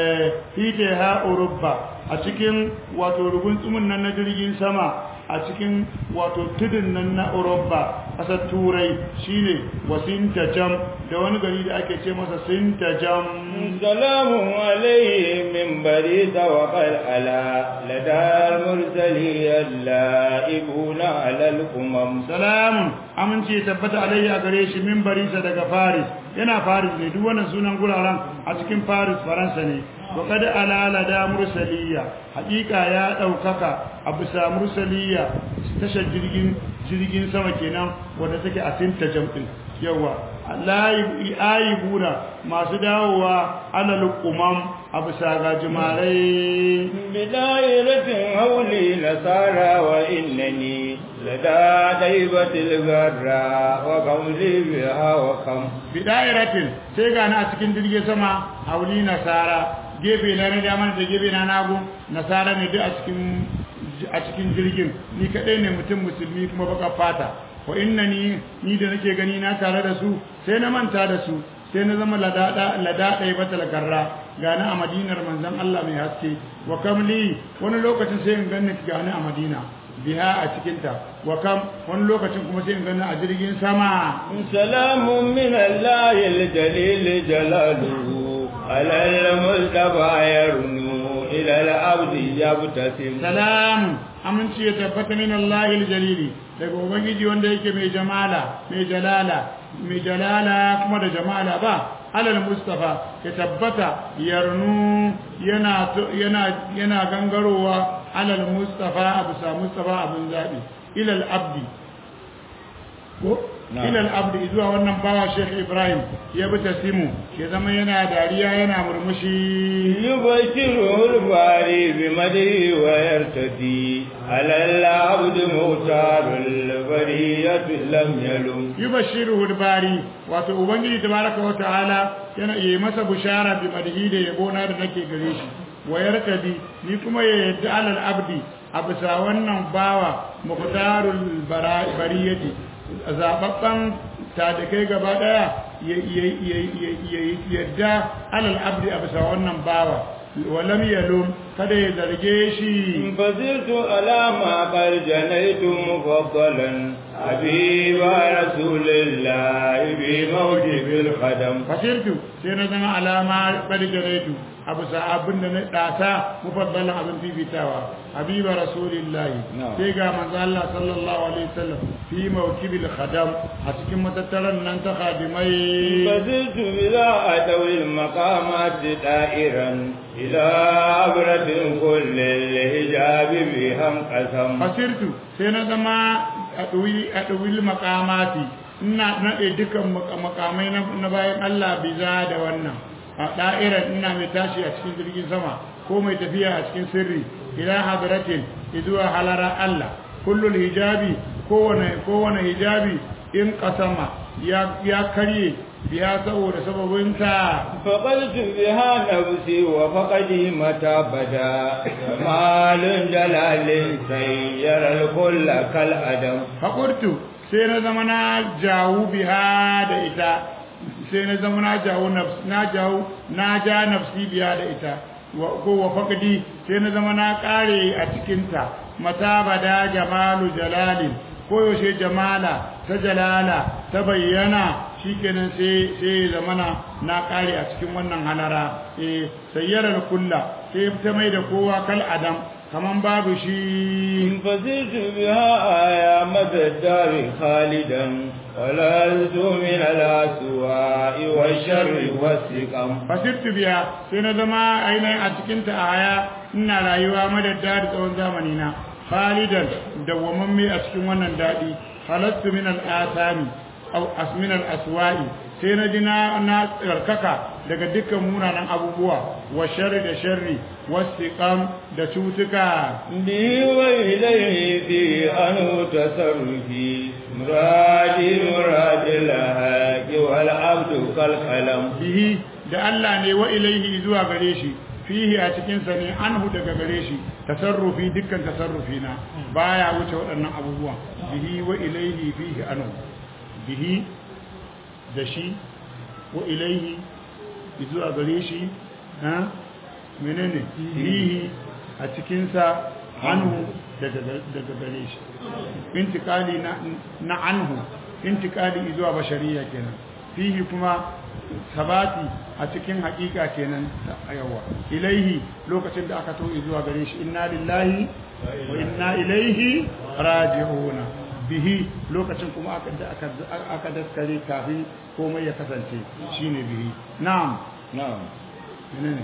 fite ha urubba a cikin wato rugun tsumin nan na jirgin sama a cikin wato tudun nan na urubba ƙasar turai shine wasinta jam da wani gari da ake ce masa sinta jam salamun alayhi min bari tawakkal ala ladal mursali allaibuna alal umam salamun amince tabbata alayhi a gare shi min barisa daga faris yana faris ne duk wannan sunan guraren a cikin faris faransa ne wa kada alala da mursaliya hakika ya daukaka a bisa mursaliya tashar jirgin jirgin sama kenan wanda take a sinta jam'in yawa layi ayibuna masu dawowa alal umam a bisa gajimarai bidayratin hauli nasara wa innani lada daibatil garra wa qawli biha wa kam bidayratin sai gani a cikin jirgin sama hauli nasara gefe na na dama da gefe na nagu nasara ne duk a cikin a cikin jirgin ni kadai ne mutum musulmi kuma baka fata wa innani ni da nake gani na tare da su sai na manta da su sai na zama ladada ladada batal garra gani a madinar manzon Allah mai haske wa kamli wani lokacin sai in ganni gani a madina biha a cikinta wa kam wani lokacin kuma sai in ganni a jirgin sama salamun min Allah al-jalil jalaluhu ala al-mustafa yarnu ila al-abd yabtasim salam aminci ya tabbata min Allah al-jalili daga ubangiji wanda yake mai jamala mai jalala mai jalala kuma da jamala ba alal mustafa ya tabbata yarnu yana yana yana gangarowa alal mustafa abu sa mustafa abun zabi ila al-abdi ko ila al-abdi zuwa wannan bawa Sheikh Ibrahim ya bi tasimu ya zama yana dariya yana murmushi yubashiru al-bari bi madhi wa yartadi ala al-abd mutarul bariyatu lam yalum yubashiru al-bari wato ubangiji tabaraka wa ta'ala yana yi masa bushara bi madhi da yabo na da nake gare shi wa yartadi ni kuma ya yadda ala al-abdi a bisa wannan bawa muqtarul bariyati zababban tadakai gaba daya yadda alal abdi a bisa wannan bawa walam yalum kada ya zarge shi fazirtu alama qad janaitu mufaddalan habiba rasulillah bi mawdi bil qadam fasirtu sai na zama alama qad janaitu a bisa abin da na dasa mufaddalan abin fifitawa habiba rasulillahi sai ga manzo Allah sallallahu alaihi wasallam fi mawkibil khadam a cikin matattaran nan ta khadimai faziltu bila adawil maqamat da'iran ila abratin kullil hijab biham qasam fasirtu sai na zama adwi adwil maqamati ina nade dukan makamai na bayan Allah biza da wannan a da'irar ina mai tashi a cikin jirgin sama ko mai tafiya a cikin sirri ila hadratin izuwa halara Allah kullul hijabi kowane kowane hijabi in kasama ya ya karye biya saboda sababinta faqaltu biha nafsi wa faqadi mata bada malun jalalin sayyara al-kull kal adam faqurtu sai na zama na jawu biha da ita sai na zama na jawo nafs na jawo na ja nafsi biya da ita wa ko wa faqdi sai na zama na kare a cikin ta mata bada jamalu jalalin ko yaushe jamala ta jalala ta bayyana shikenan sai sai zamana na kare a cikin wannan halara eh sayyarar kulla sai ta mai da kowa kal adam kaman babu shi فزدت بها آية مدى الدار خالدا ولست من الأسواء والشر والسقم fasirtu biya sai na zama ainihin a cikinta a haya ina rayuwa madadda da tsawon zamani na khalidan dawwamamme a cikin wannan daɗi halattu min al'asami aw asmin al'aswa'i sai na ji na na tsarkaka daga dukkan munanan abubuwa wa sharri da sharri wasiqam da cutuka به وإليه في أنه تصرفي مرادي مراد الهاك والعبد كالقلم bihi da Allah ne wa ilaihi zuwa gare shi fihi a cikin sa ne anhu daga gare shi tasarrufi dukkan tasarrufi na baya wuce waɗannan abubuwan bihi wa ilaihi fihi anhu bihi da shi wa ilaihi zuwa gare shi ha menene fihi a cikin sa anhu daga daga gare shi intikali na na anhu intikali zuwa bashariya kenan fihi kuma sabati a cikin hakika kenan a yawa ilaihi lokacin da aka to'i zuwa gare shi inna lillahi wa inna ilaihi raji'una bihi lokacin kuma aka aka aka daskare kafin komai ya kasance shine bihi na'am نعم menene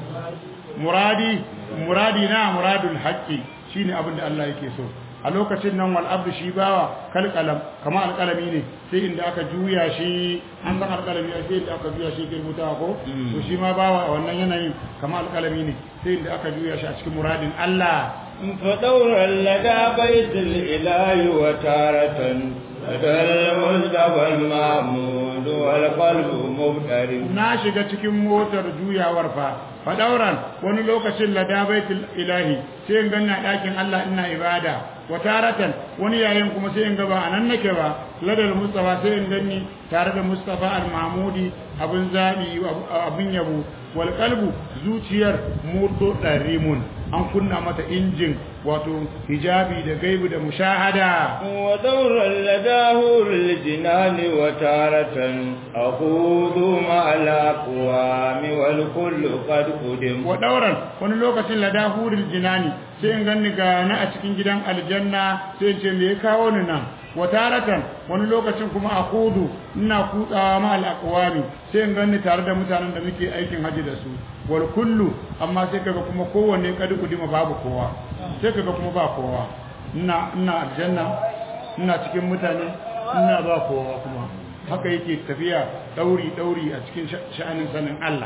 muradi muradi na muradul haqqi shine abin da Allah yake so a lokacin nan wal abdu shi bawa kal qalam kama alqalami ne sai inda aka juya shi an san alqalami sai inda aka juya shi ke rubutawa ko to shi ma bawa a wannan yanayin kama alqalami ne sai inda aka juya shi a cikin muradin Allah فدورا لدى بيت الإله وتارة لدى المصطفى المعمود والقلب مبترم na shiga cikin motar juyawar fa fadauran wani lokacin ladabaitul ilahi sai in ganna dakin Allah ina ibada wa taratan wani yayin kuma sai in ga ba anan nake ba ladal mustafa sai in ganni tare da mustafa al-mahmudi abun zabi abun yabo wal qalbu zuciyar murdo darimun an kunna mata injin wato hijabi da gaibu da mushahada ودورا لدى هور الجنان وتارة أخوض مع الأقوام والكل قد قدم wa dauran wani lokacin ladahuril jinani sai in ganni ga na a cikin gidan aljanna sai in ce me ya kawo ni nan wa taratan wani lokacin kuma a kudu ina kutsawa ma al sai in ganni tare da mutanen da muke aikin haji da su wal kullu amma sai kaga kuma kowanne kadi kudima babu kowa sai kaga kuma ba kowa ina ina aljanna ina cikin mutane ina ba kowa kuma haka yake tafiya dauri dauri a cikin sha'anin sanin Allah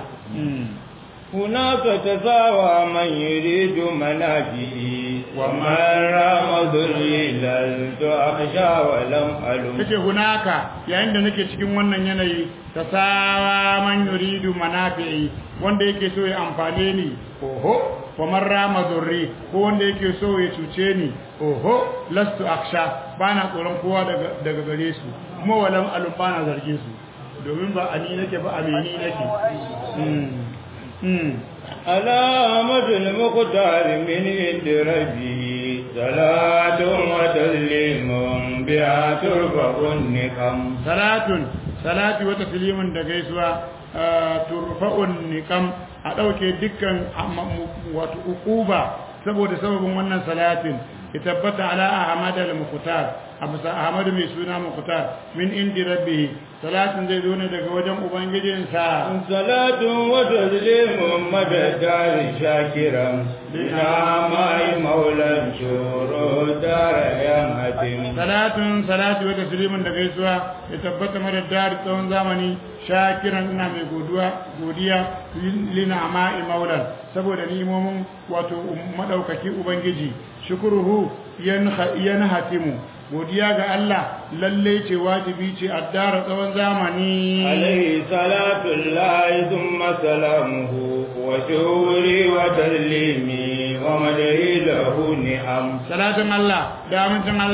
هناك تساوى من يريد منافعي ومن رام ذليلا أخشى ولم ألم kace hunaka yayin da nake cikin wannan yanayi tasawa man yuridu manafi'i wanda yake so ya amfane ni oho wa man rama zurri ko wanda yake so ya cuce ni oho lastu aksha bana tsoron kowa daga daga gare su kuma walam alum bana zarge su domin ba ani nake ba amini nake mm mm علامة المختار من عند ربه صلاة وتسليم بها ترفع النقم salatun salati wa taslimun da gaisuwa turfa'un niqam a dauke dukkan wato uquba saboda sababin wannan salatin ya tabbata ala ahmad al-muqtar abusa ahmad mai suna muqtar min indi rabbih salatin zai zo ne daga wajen ubangijinsa صلاة وتسليم مدى الدار شاكرا بنعماء مولى شور دار يمهتم salatun salati wa taslimun da gaisuwa ya tabbata mara dari tsawon zamani shakiran ina mai godiya godiya lina ama'i maulan saboda nimomin wato madaukaki ubangiji shukruhu yanhatimu godiya ga Allah lalle ce wajibi ce addara tsawon zamani عليه صلاة الله ثم سلامه وشوري وتسليمي ومدعي له نعم salatin Allah da amincin Allah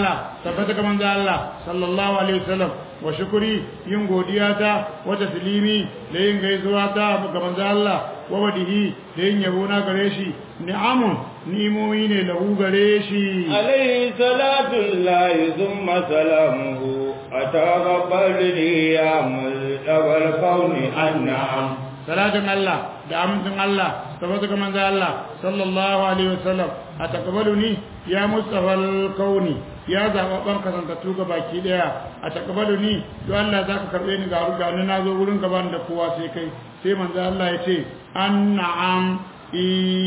tabbata ga manzo Allah sallallahu alaihi wasallam wa shukuri yin godiya ta wa taslimi da yin gaisuwa ta ga manzo Allah wa wadihi da yin yabo na gare shi ni'amun ni'imomi ne lahu gare shi عليه صلاة الله ثم سلامه أتقبلني يا ملتقى الكون النعم salatin Allah da amincin Allah tabbata ga manzo Allah sallallahu alaihi wasallam a takabaluni ya mustafa kauni ya zaba ban kasantattu ga baki daya a takabaluni to Allah zaka karbe ni ga ruga ni nazo wurin gaban da kowa sai kai sai manzo Allah ya ce anna'am i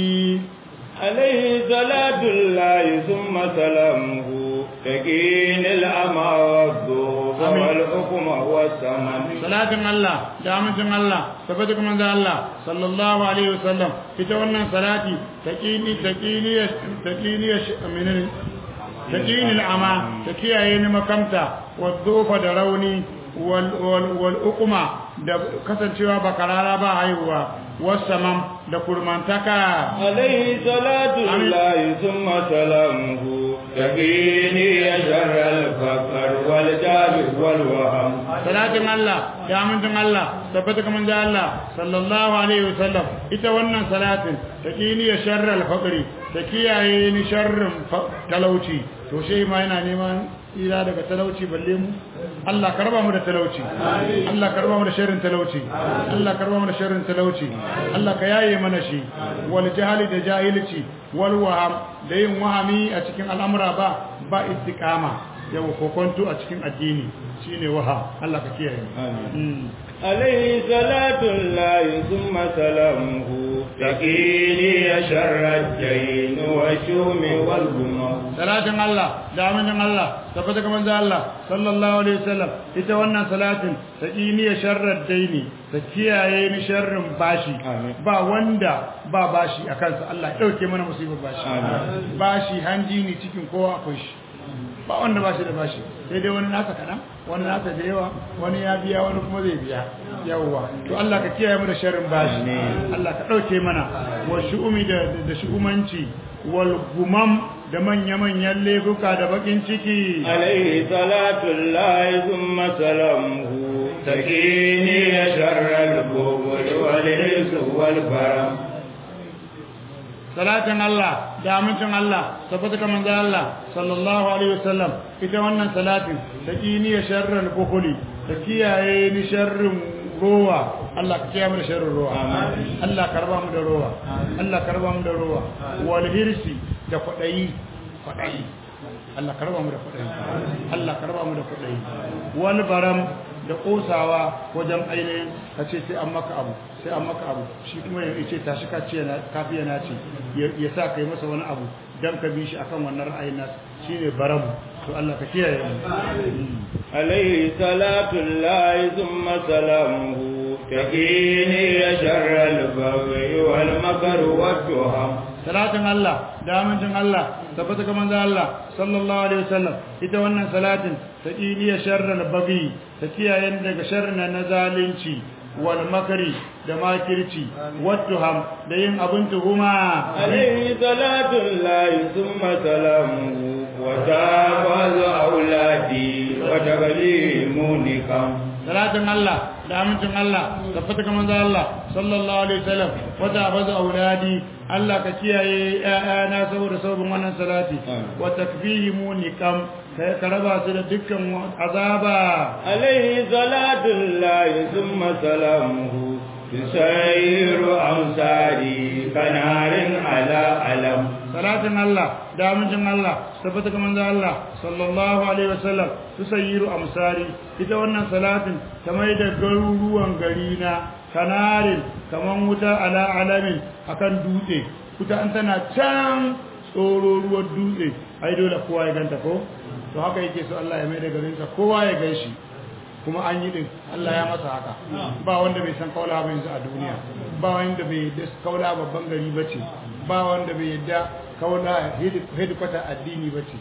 عليه صلاة الله ثم سلامه تكين الأمى والذوب آمين. والحكم والثمن salatin Allah da amincin Allah tabbata ga manzo Allah sallallahu alaihi wasallam ita wannan salati taqini taqini taqini aminin taqini al'ama ta kiyaye ni makamta wadhufa da rauni wal wal wal uqma da kasancewa ba karara ba haihuwa wasamam da kurmantaka عليه صلاة آمين. الله ثم سلامه تكيني شر الفقر والجاب والوهم salatin Allah da amincin Allah tabbata ga manzo Allah sallallahu alaihi wasallam ita wannan salatin ta kiniya sharral faqri ta kiyaye ni sharrin fa- talauci to shi ma yana neman ira daga talauci balle mu Allah karba mu da talauci Allah karba mu da sharrin talauci Allah karba mu da sharrin talauci Allah ka yaye mana shi wal jahali da jahilci wal waham da yin wahami a cikin al'amura ba ba istiqama yau kokonto a cikin addini shine waha Allah ka kiyaye آمين. عليه صلاة الله ثم سلامه تكيني شر الدين والشوم والغمم salatin Allah da amincin Allah tabbata ga manzo Allah sallallahu alaihi wasallam ita wannan salatin ta kiniya sharrar daini ta kiyaye ni sharrin bashi Amin. ba wanda ba bashi a kansa Allah ya dauke mana musibar bashi Amin. bashi hanji ne cikin kowa akwai shi ba wanda bashi da bashi sai dai wani nasa kaɗan wani nasa da yawa wani ya biya wani kuma zai biya yawwa to Allah ka kiyaye mu da sharrin bashi Allah ka dauke mana wa shu'umi da da shu'umanci wal gumam da manya-manyan laifuka da bakin ciki عليه صلاة الله ثم سلامه تكيني شر الكبر والإنس والفرم salatin Allah da amincin Allah tabbata ga manzo Allah sallallahu alaihi wasallam ita wannan salatin ta kiniya sharral bukhuli ta kiyaye ni sharrin rowa Allah ka kiyaye mu da sharrin rowa Allah karba mu da rowa Allah karba mu da rowa wal hirsi da kwadayi kwadayi Allah karba mu da kwadayi Allah karba mu da kwadayi wal baram da kosawa wajen ainihin ka ce sai an maka abu sai an maka abu shi kuma ya ce tashi ka ce na kafi yana ce ya ya sa kai masa wani abu dan ka bi shi akan wannan ra'ayin nasa shine baramu to Allah ka kiyaye mu عليه صلاة الله ثم سلامه تكيني شر البغي والمكر والتهم salatin Allah da amincin Allah tabbata ga manzo Allah sallallahu alaihi wasallam ita wannan salatin ta kiliya sharral bagi ta kiyaye ni daga sharrin na zalunci wal makari da makirci wattuham da yin abin tuhuma عليه صلاة الله ثم سلامه وتابز أولادي وتغليموني كم salatin Allah da amincin Allah tabbata ga manzo Allah sallallahu alaihi wasallam wata bazu auladi Allah ka kiyaye ƴaƴana saboda sabon wannan salati Amin. wa takfihimu niqam kai ka raba su da dukkan azaba عليه صلاة الله ثم سلامه تسير أمثالي كنار على علم salatin Allah da amincin Allah tabbata ga manzo Allah sallallahu alaihi wasallam tusayyiru amsari ita wannan salatin ta mai da garuruwan gari na kanarin kaman wuta ala alamin akan dutse wuta an tana can tsoro ruwan dutse ai dole kowa ya ganta ko to haka yake so Allah ya mai da garinsa kowa ya ganshi kuma an yi din Allah ya masa haka ba wanda bai san kaula ba yanzu a duniya ba wanda bai yadda kaula babban gari bace ba wanda bai yadda kaula hedikwata addini bace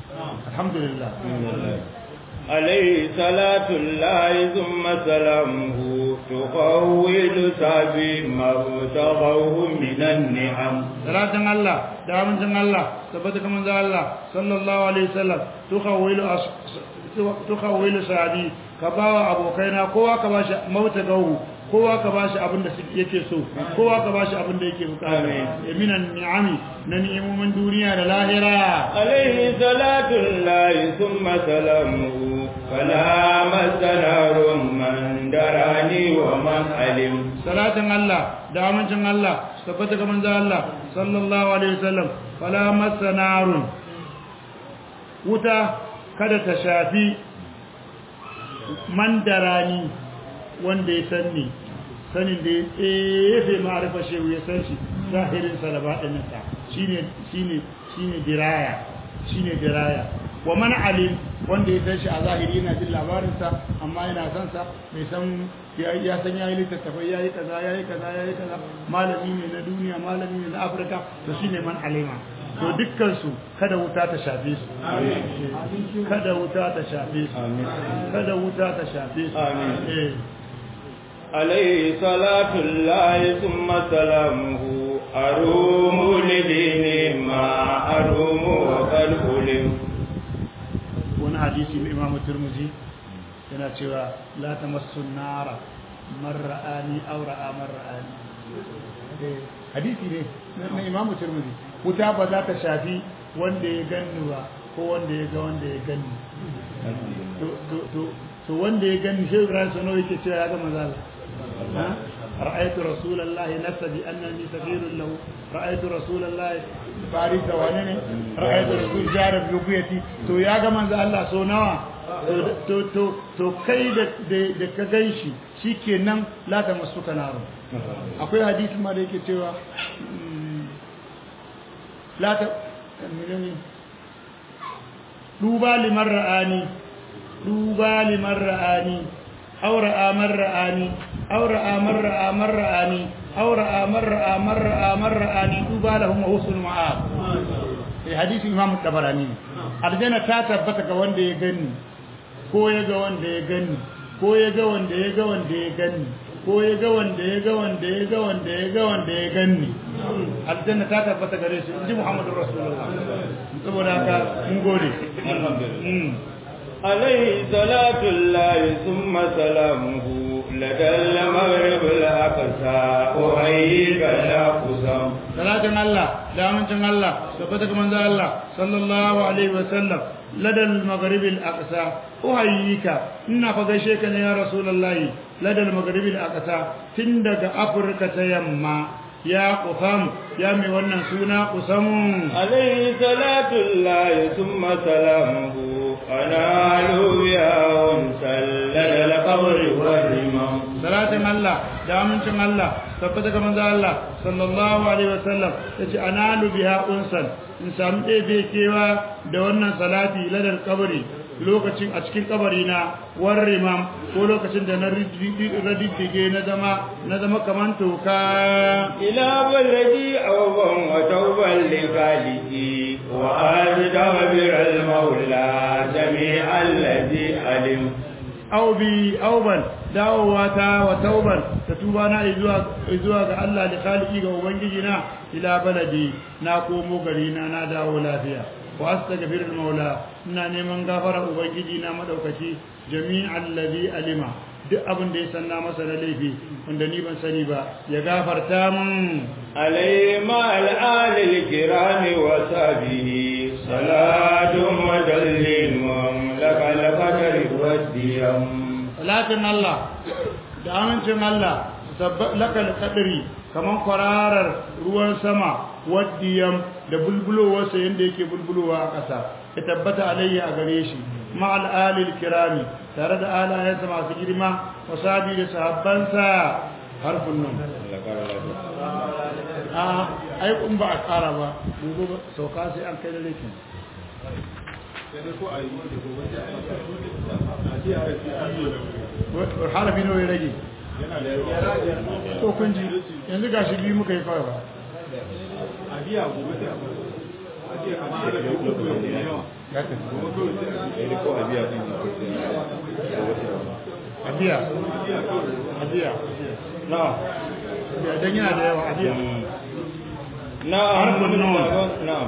alhamdulillah عليه صلاة الله ثم سلامه تقول سبي ما ابتغوه من النعم salatin Allah da amincin Allah tabbata kamar da Allah sallallahu alaihi wasallam tukhawilu tukhawilu sahabi ka bawa abokaina kowa ka bashi mauta gawu kowa ka bashi abin da yake so kowa ka bashi abin da yake bukata minan ni'ami na ni'imomin duniya da lahira عليه صلاة الله ثم سلامه فلا مسنار من دراني ومن علم salatin Allah da amincin Allah tabbata ga manzo Allah sallallahu alaihi wasallam fala masanarun wuta kada ta shafi mandarani wanda ya sanni sanin da ya tsefe ma'arifa shehu ya san shi zahirin sa da baɗininsa shine shine shine diraya shine diraya wa man alim wanda ya san shi a zahiri yana jin labarinsa amma yana son sa mai san ya san yayi littattafai yayi kaza yayi kaza yayi kaza malami ne na duniya malami ne na Afirka to shine man alima to dukkan su kada wuta ta shafe su kada wuta ta shafe su kada wuta ta shafe su eh عليه صلاة الله ثم سلامه أروم لدين ما أروم وقد ألم wani hadisi na imamu turmuzi yana cewa la ta masu nara marra'ani aura'a marra'ani hadisi ne na imamu turmuzi wuta ba za ta shafi wanda ya ganni ba ko wanda ya ga wanda ya ganni to wanda ya ganni shi ibrahim sano yake cewa ya ga mazala رأيت رسول الله نفس بأنني سفير له رأيت رسول الله فارس وانني رأيت رسول جار بيوبيتي تو يا جماعة الله سو نوا to to to kai da da ka ganshi shikenan la ta masuka naro akwai hadisi ma da yake cewa la ta menene duba liman ra'ani duba liman ra'ani أو رأى من رآني أو رأى من رأى من رآني أو رأى من رأى من رأى من رآني طوبى لهم وحسن مآب في حديث الإمام الطبراني الجنة تثبت ga wanda ya gani ko ya ga wanda ya gani ko ya ga wanda ya ga wanda ya gani ko ya ga wanda ya ga wanda ya ga wanda ya ga wanda ya gani aljanna ta tabbata gare shi inji Muhammadu Rasulullah saboda haka mun gode alhamdulillah عليه صلاة الله ثم سلامه لدى المغرب الأقصى أحييك لا قسم صلاة الله دامن الله سبتك من الله صلى الله عليه وسلم لدى المغرب الأقصى أحييك إنا فغشيك يا رسول الله لدى المغرب الأقصى تندق أفريقيا يما يا قسم يا مي wannan suna قسم عليه صلاة الله ثم سلامه أنال يا سلل القبر والرمم صلاة الله دامن الله tabbata ga manzo Allah sallallahu alaihi wasallam yace analu biha unsan in samu ɗebe kewa da wannan salati ladal kabari lokacin a cikin kabari na warrimam ko lokacin da na radiddige na zama na zama kaman toka ila baladi awban wa tawban li khaliqi wa ajdabir al maula jami'al ladhi alim aw bi awban dawowa ta wa tauban ta tuba na zuwa zuwa ga Allah da khaliki ga ubangiji na ila baladi na komo gari na na dawo lafiya wa astaghfirul maula ina neman gafara ubangiji na madaukaki jami'al ladhi alima duk abin da ya sanna masa na laifi wanda ni ban sani ba ya gafarta min alayhi ma al kirami wa sahbihi salatun wa dalilun lakal qadri wa diyam salatin Allah da amincin Allah lakal qadri kaman kwararar ruwan sama waddiyam da bulbulowarsa yadda yake bulbulowa a ƙasa ya tabbata alayya a gare shi ma'al alil kirami tare da alayensa masu girma wasabi da sahabbansa harfin nan a aikun ba a ƙara ba gobe sauka sai an kai da laifin harafi nawa ya rage ko kun ji yanzu ga shi biyu muka yi kawai ba abiya adiya na'am ya dan yana da yawa adiya na'am Harfin nun. na'am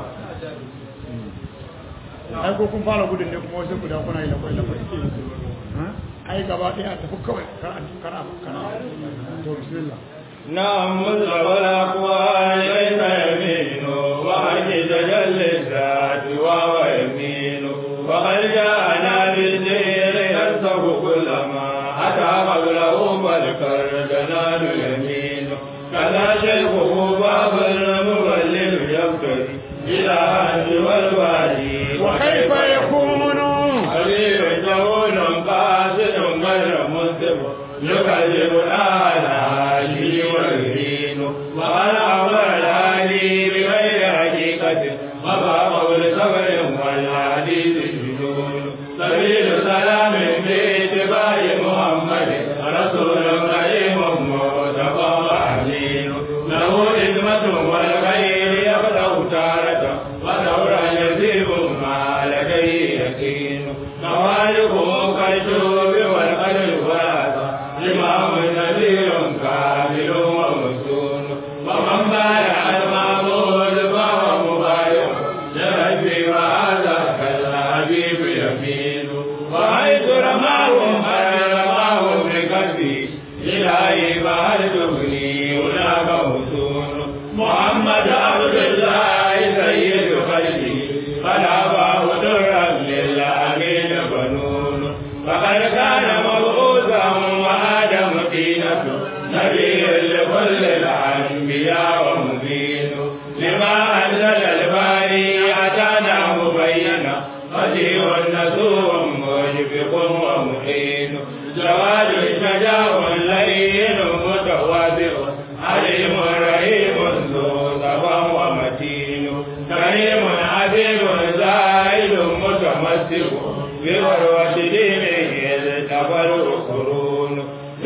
ai ko kun fara gudun ne kuma wasu guda kuna yi lakwai lakwai Ha? ai gaba ɗaya a tafi kawai kar a kar a kar a to bismillah نعم مذهب الأقوال ليس يمين وحج تجلي الذات وهو يمين وقد جاءنا بالدير يرزق كل ما أتى قبله فالكردنان يمين كذا شيخه باب المبلل يبتدي إلى أنت والوالي وكيف يكون حبيب جهول قاصد غير منصف يكذب الآلال والدين وقد أمر الآلي بغير حقيقة وما قول صبر والحديث جنون سبيل سلام باتباع محمد رسول كريم مصطفى أمين له خدمة والخير يفتح تارة ودورا يزيد ما لديه يقين موالكم كالشوب والقلب واسع إمام نذير كامل ومسون ومن بايع المعبود فهو مبايع لربي وهذا كالحبيب يمين وحيث رماهم رماهم بقلبي إلهي فهل تغني هناك حسون محمد عبد الله سيد خلقه فلا باه درا للأمين بنون فقد كان مبعوثا وآدم طينة نبي لكل الأنبياء ومبين لما أنزل الباري أتانا مبينا بديع نسوء مشفق ومحين جواد شجاع لين متواضع عليم رحيم ذو صفا ومتين كريم عبيد زاهد متمسك بغروة دينه التقى القرون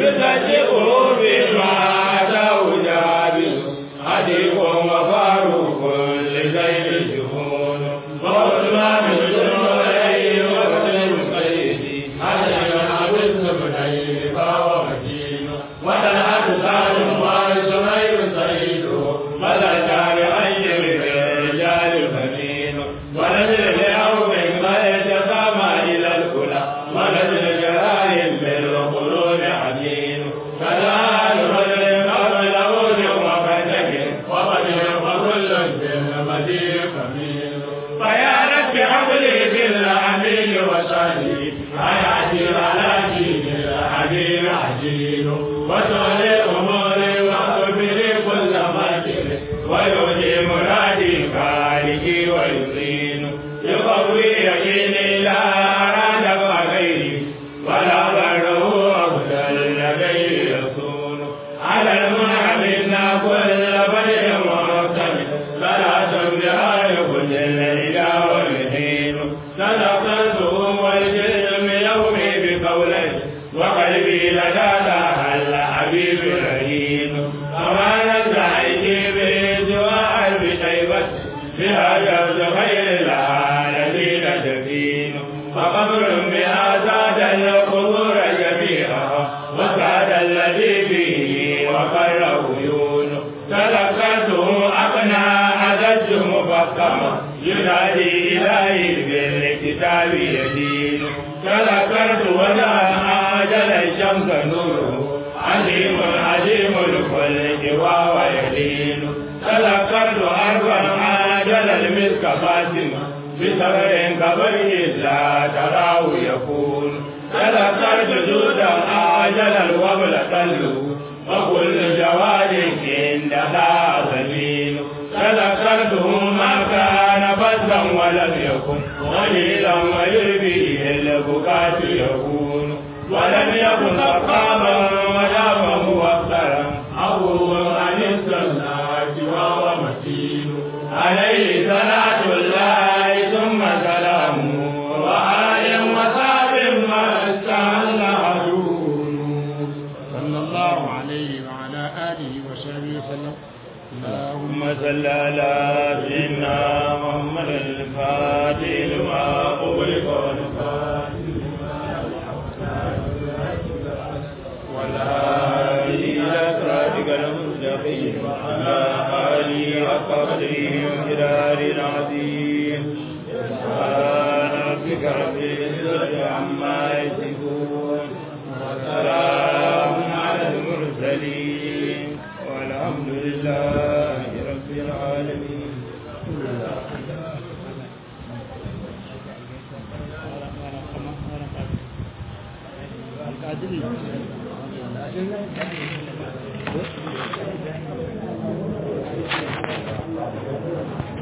يصدقه بما أتاه جابر حديث وفاروق لزين جهون وعثمان بن علي وسلم سيدي علي عبد بن فهو متين وطلحة سالم وسمير سيد ملكان أير الرجال الفنين ونزل لأرض ما يتسامى إلى الكلى ونزل جلال بالقرون عدين فلا رجل قبل وجه وفتك وقدر وكل بالمدير كمين فيا رب حبلي بالأمين وسالي حياتي على دين الحبيب عجين وتولي أموري واغفري كل مكر ويهدي مرادي خالقي ويزين يقوي يقيني لا أراد غيري ولا بره أفضل لديه يصون على المنعمين كل بدء ومقتل صلاة بها كل الليل والدين صدقته والجسم يومي بقولي وقلبي لدى الحبيب رهين أمانة عيشي بدعاء بشيبة بهذا خير العالمين دفين فقبر بها زاد القبور جميعا وسعد الذي فيه وقر عيون تذكرته أقنى أزج مفكما ينادي إلهي بالكتاب يدين تذكرت وجاء أجل الشمس نوره عظيم عظيم الخلق وهو يدين تذكرت أربا عاجل المسك فاتمة بسبر كبره لا تراه يكون تذكرت جودا عاجل الوبل تلو وكل جواد عندها زمين تذكرته ما كان فزا ولم يكن قليلا ويربيه البكاة يكون ولم يكن سقاما ولا موفرا أبو عن الصلاة وهو متين عليه صلاة الله ثم سلامه وآل وصحب ما استعل عدون صلى الله عليه وعلى آله وصحبه وسلم اللهم اللهم صل على سيدنا محمد الفاتح لما أغلق والفاتح لما ولا adili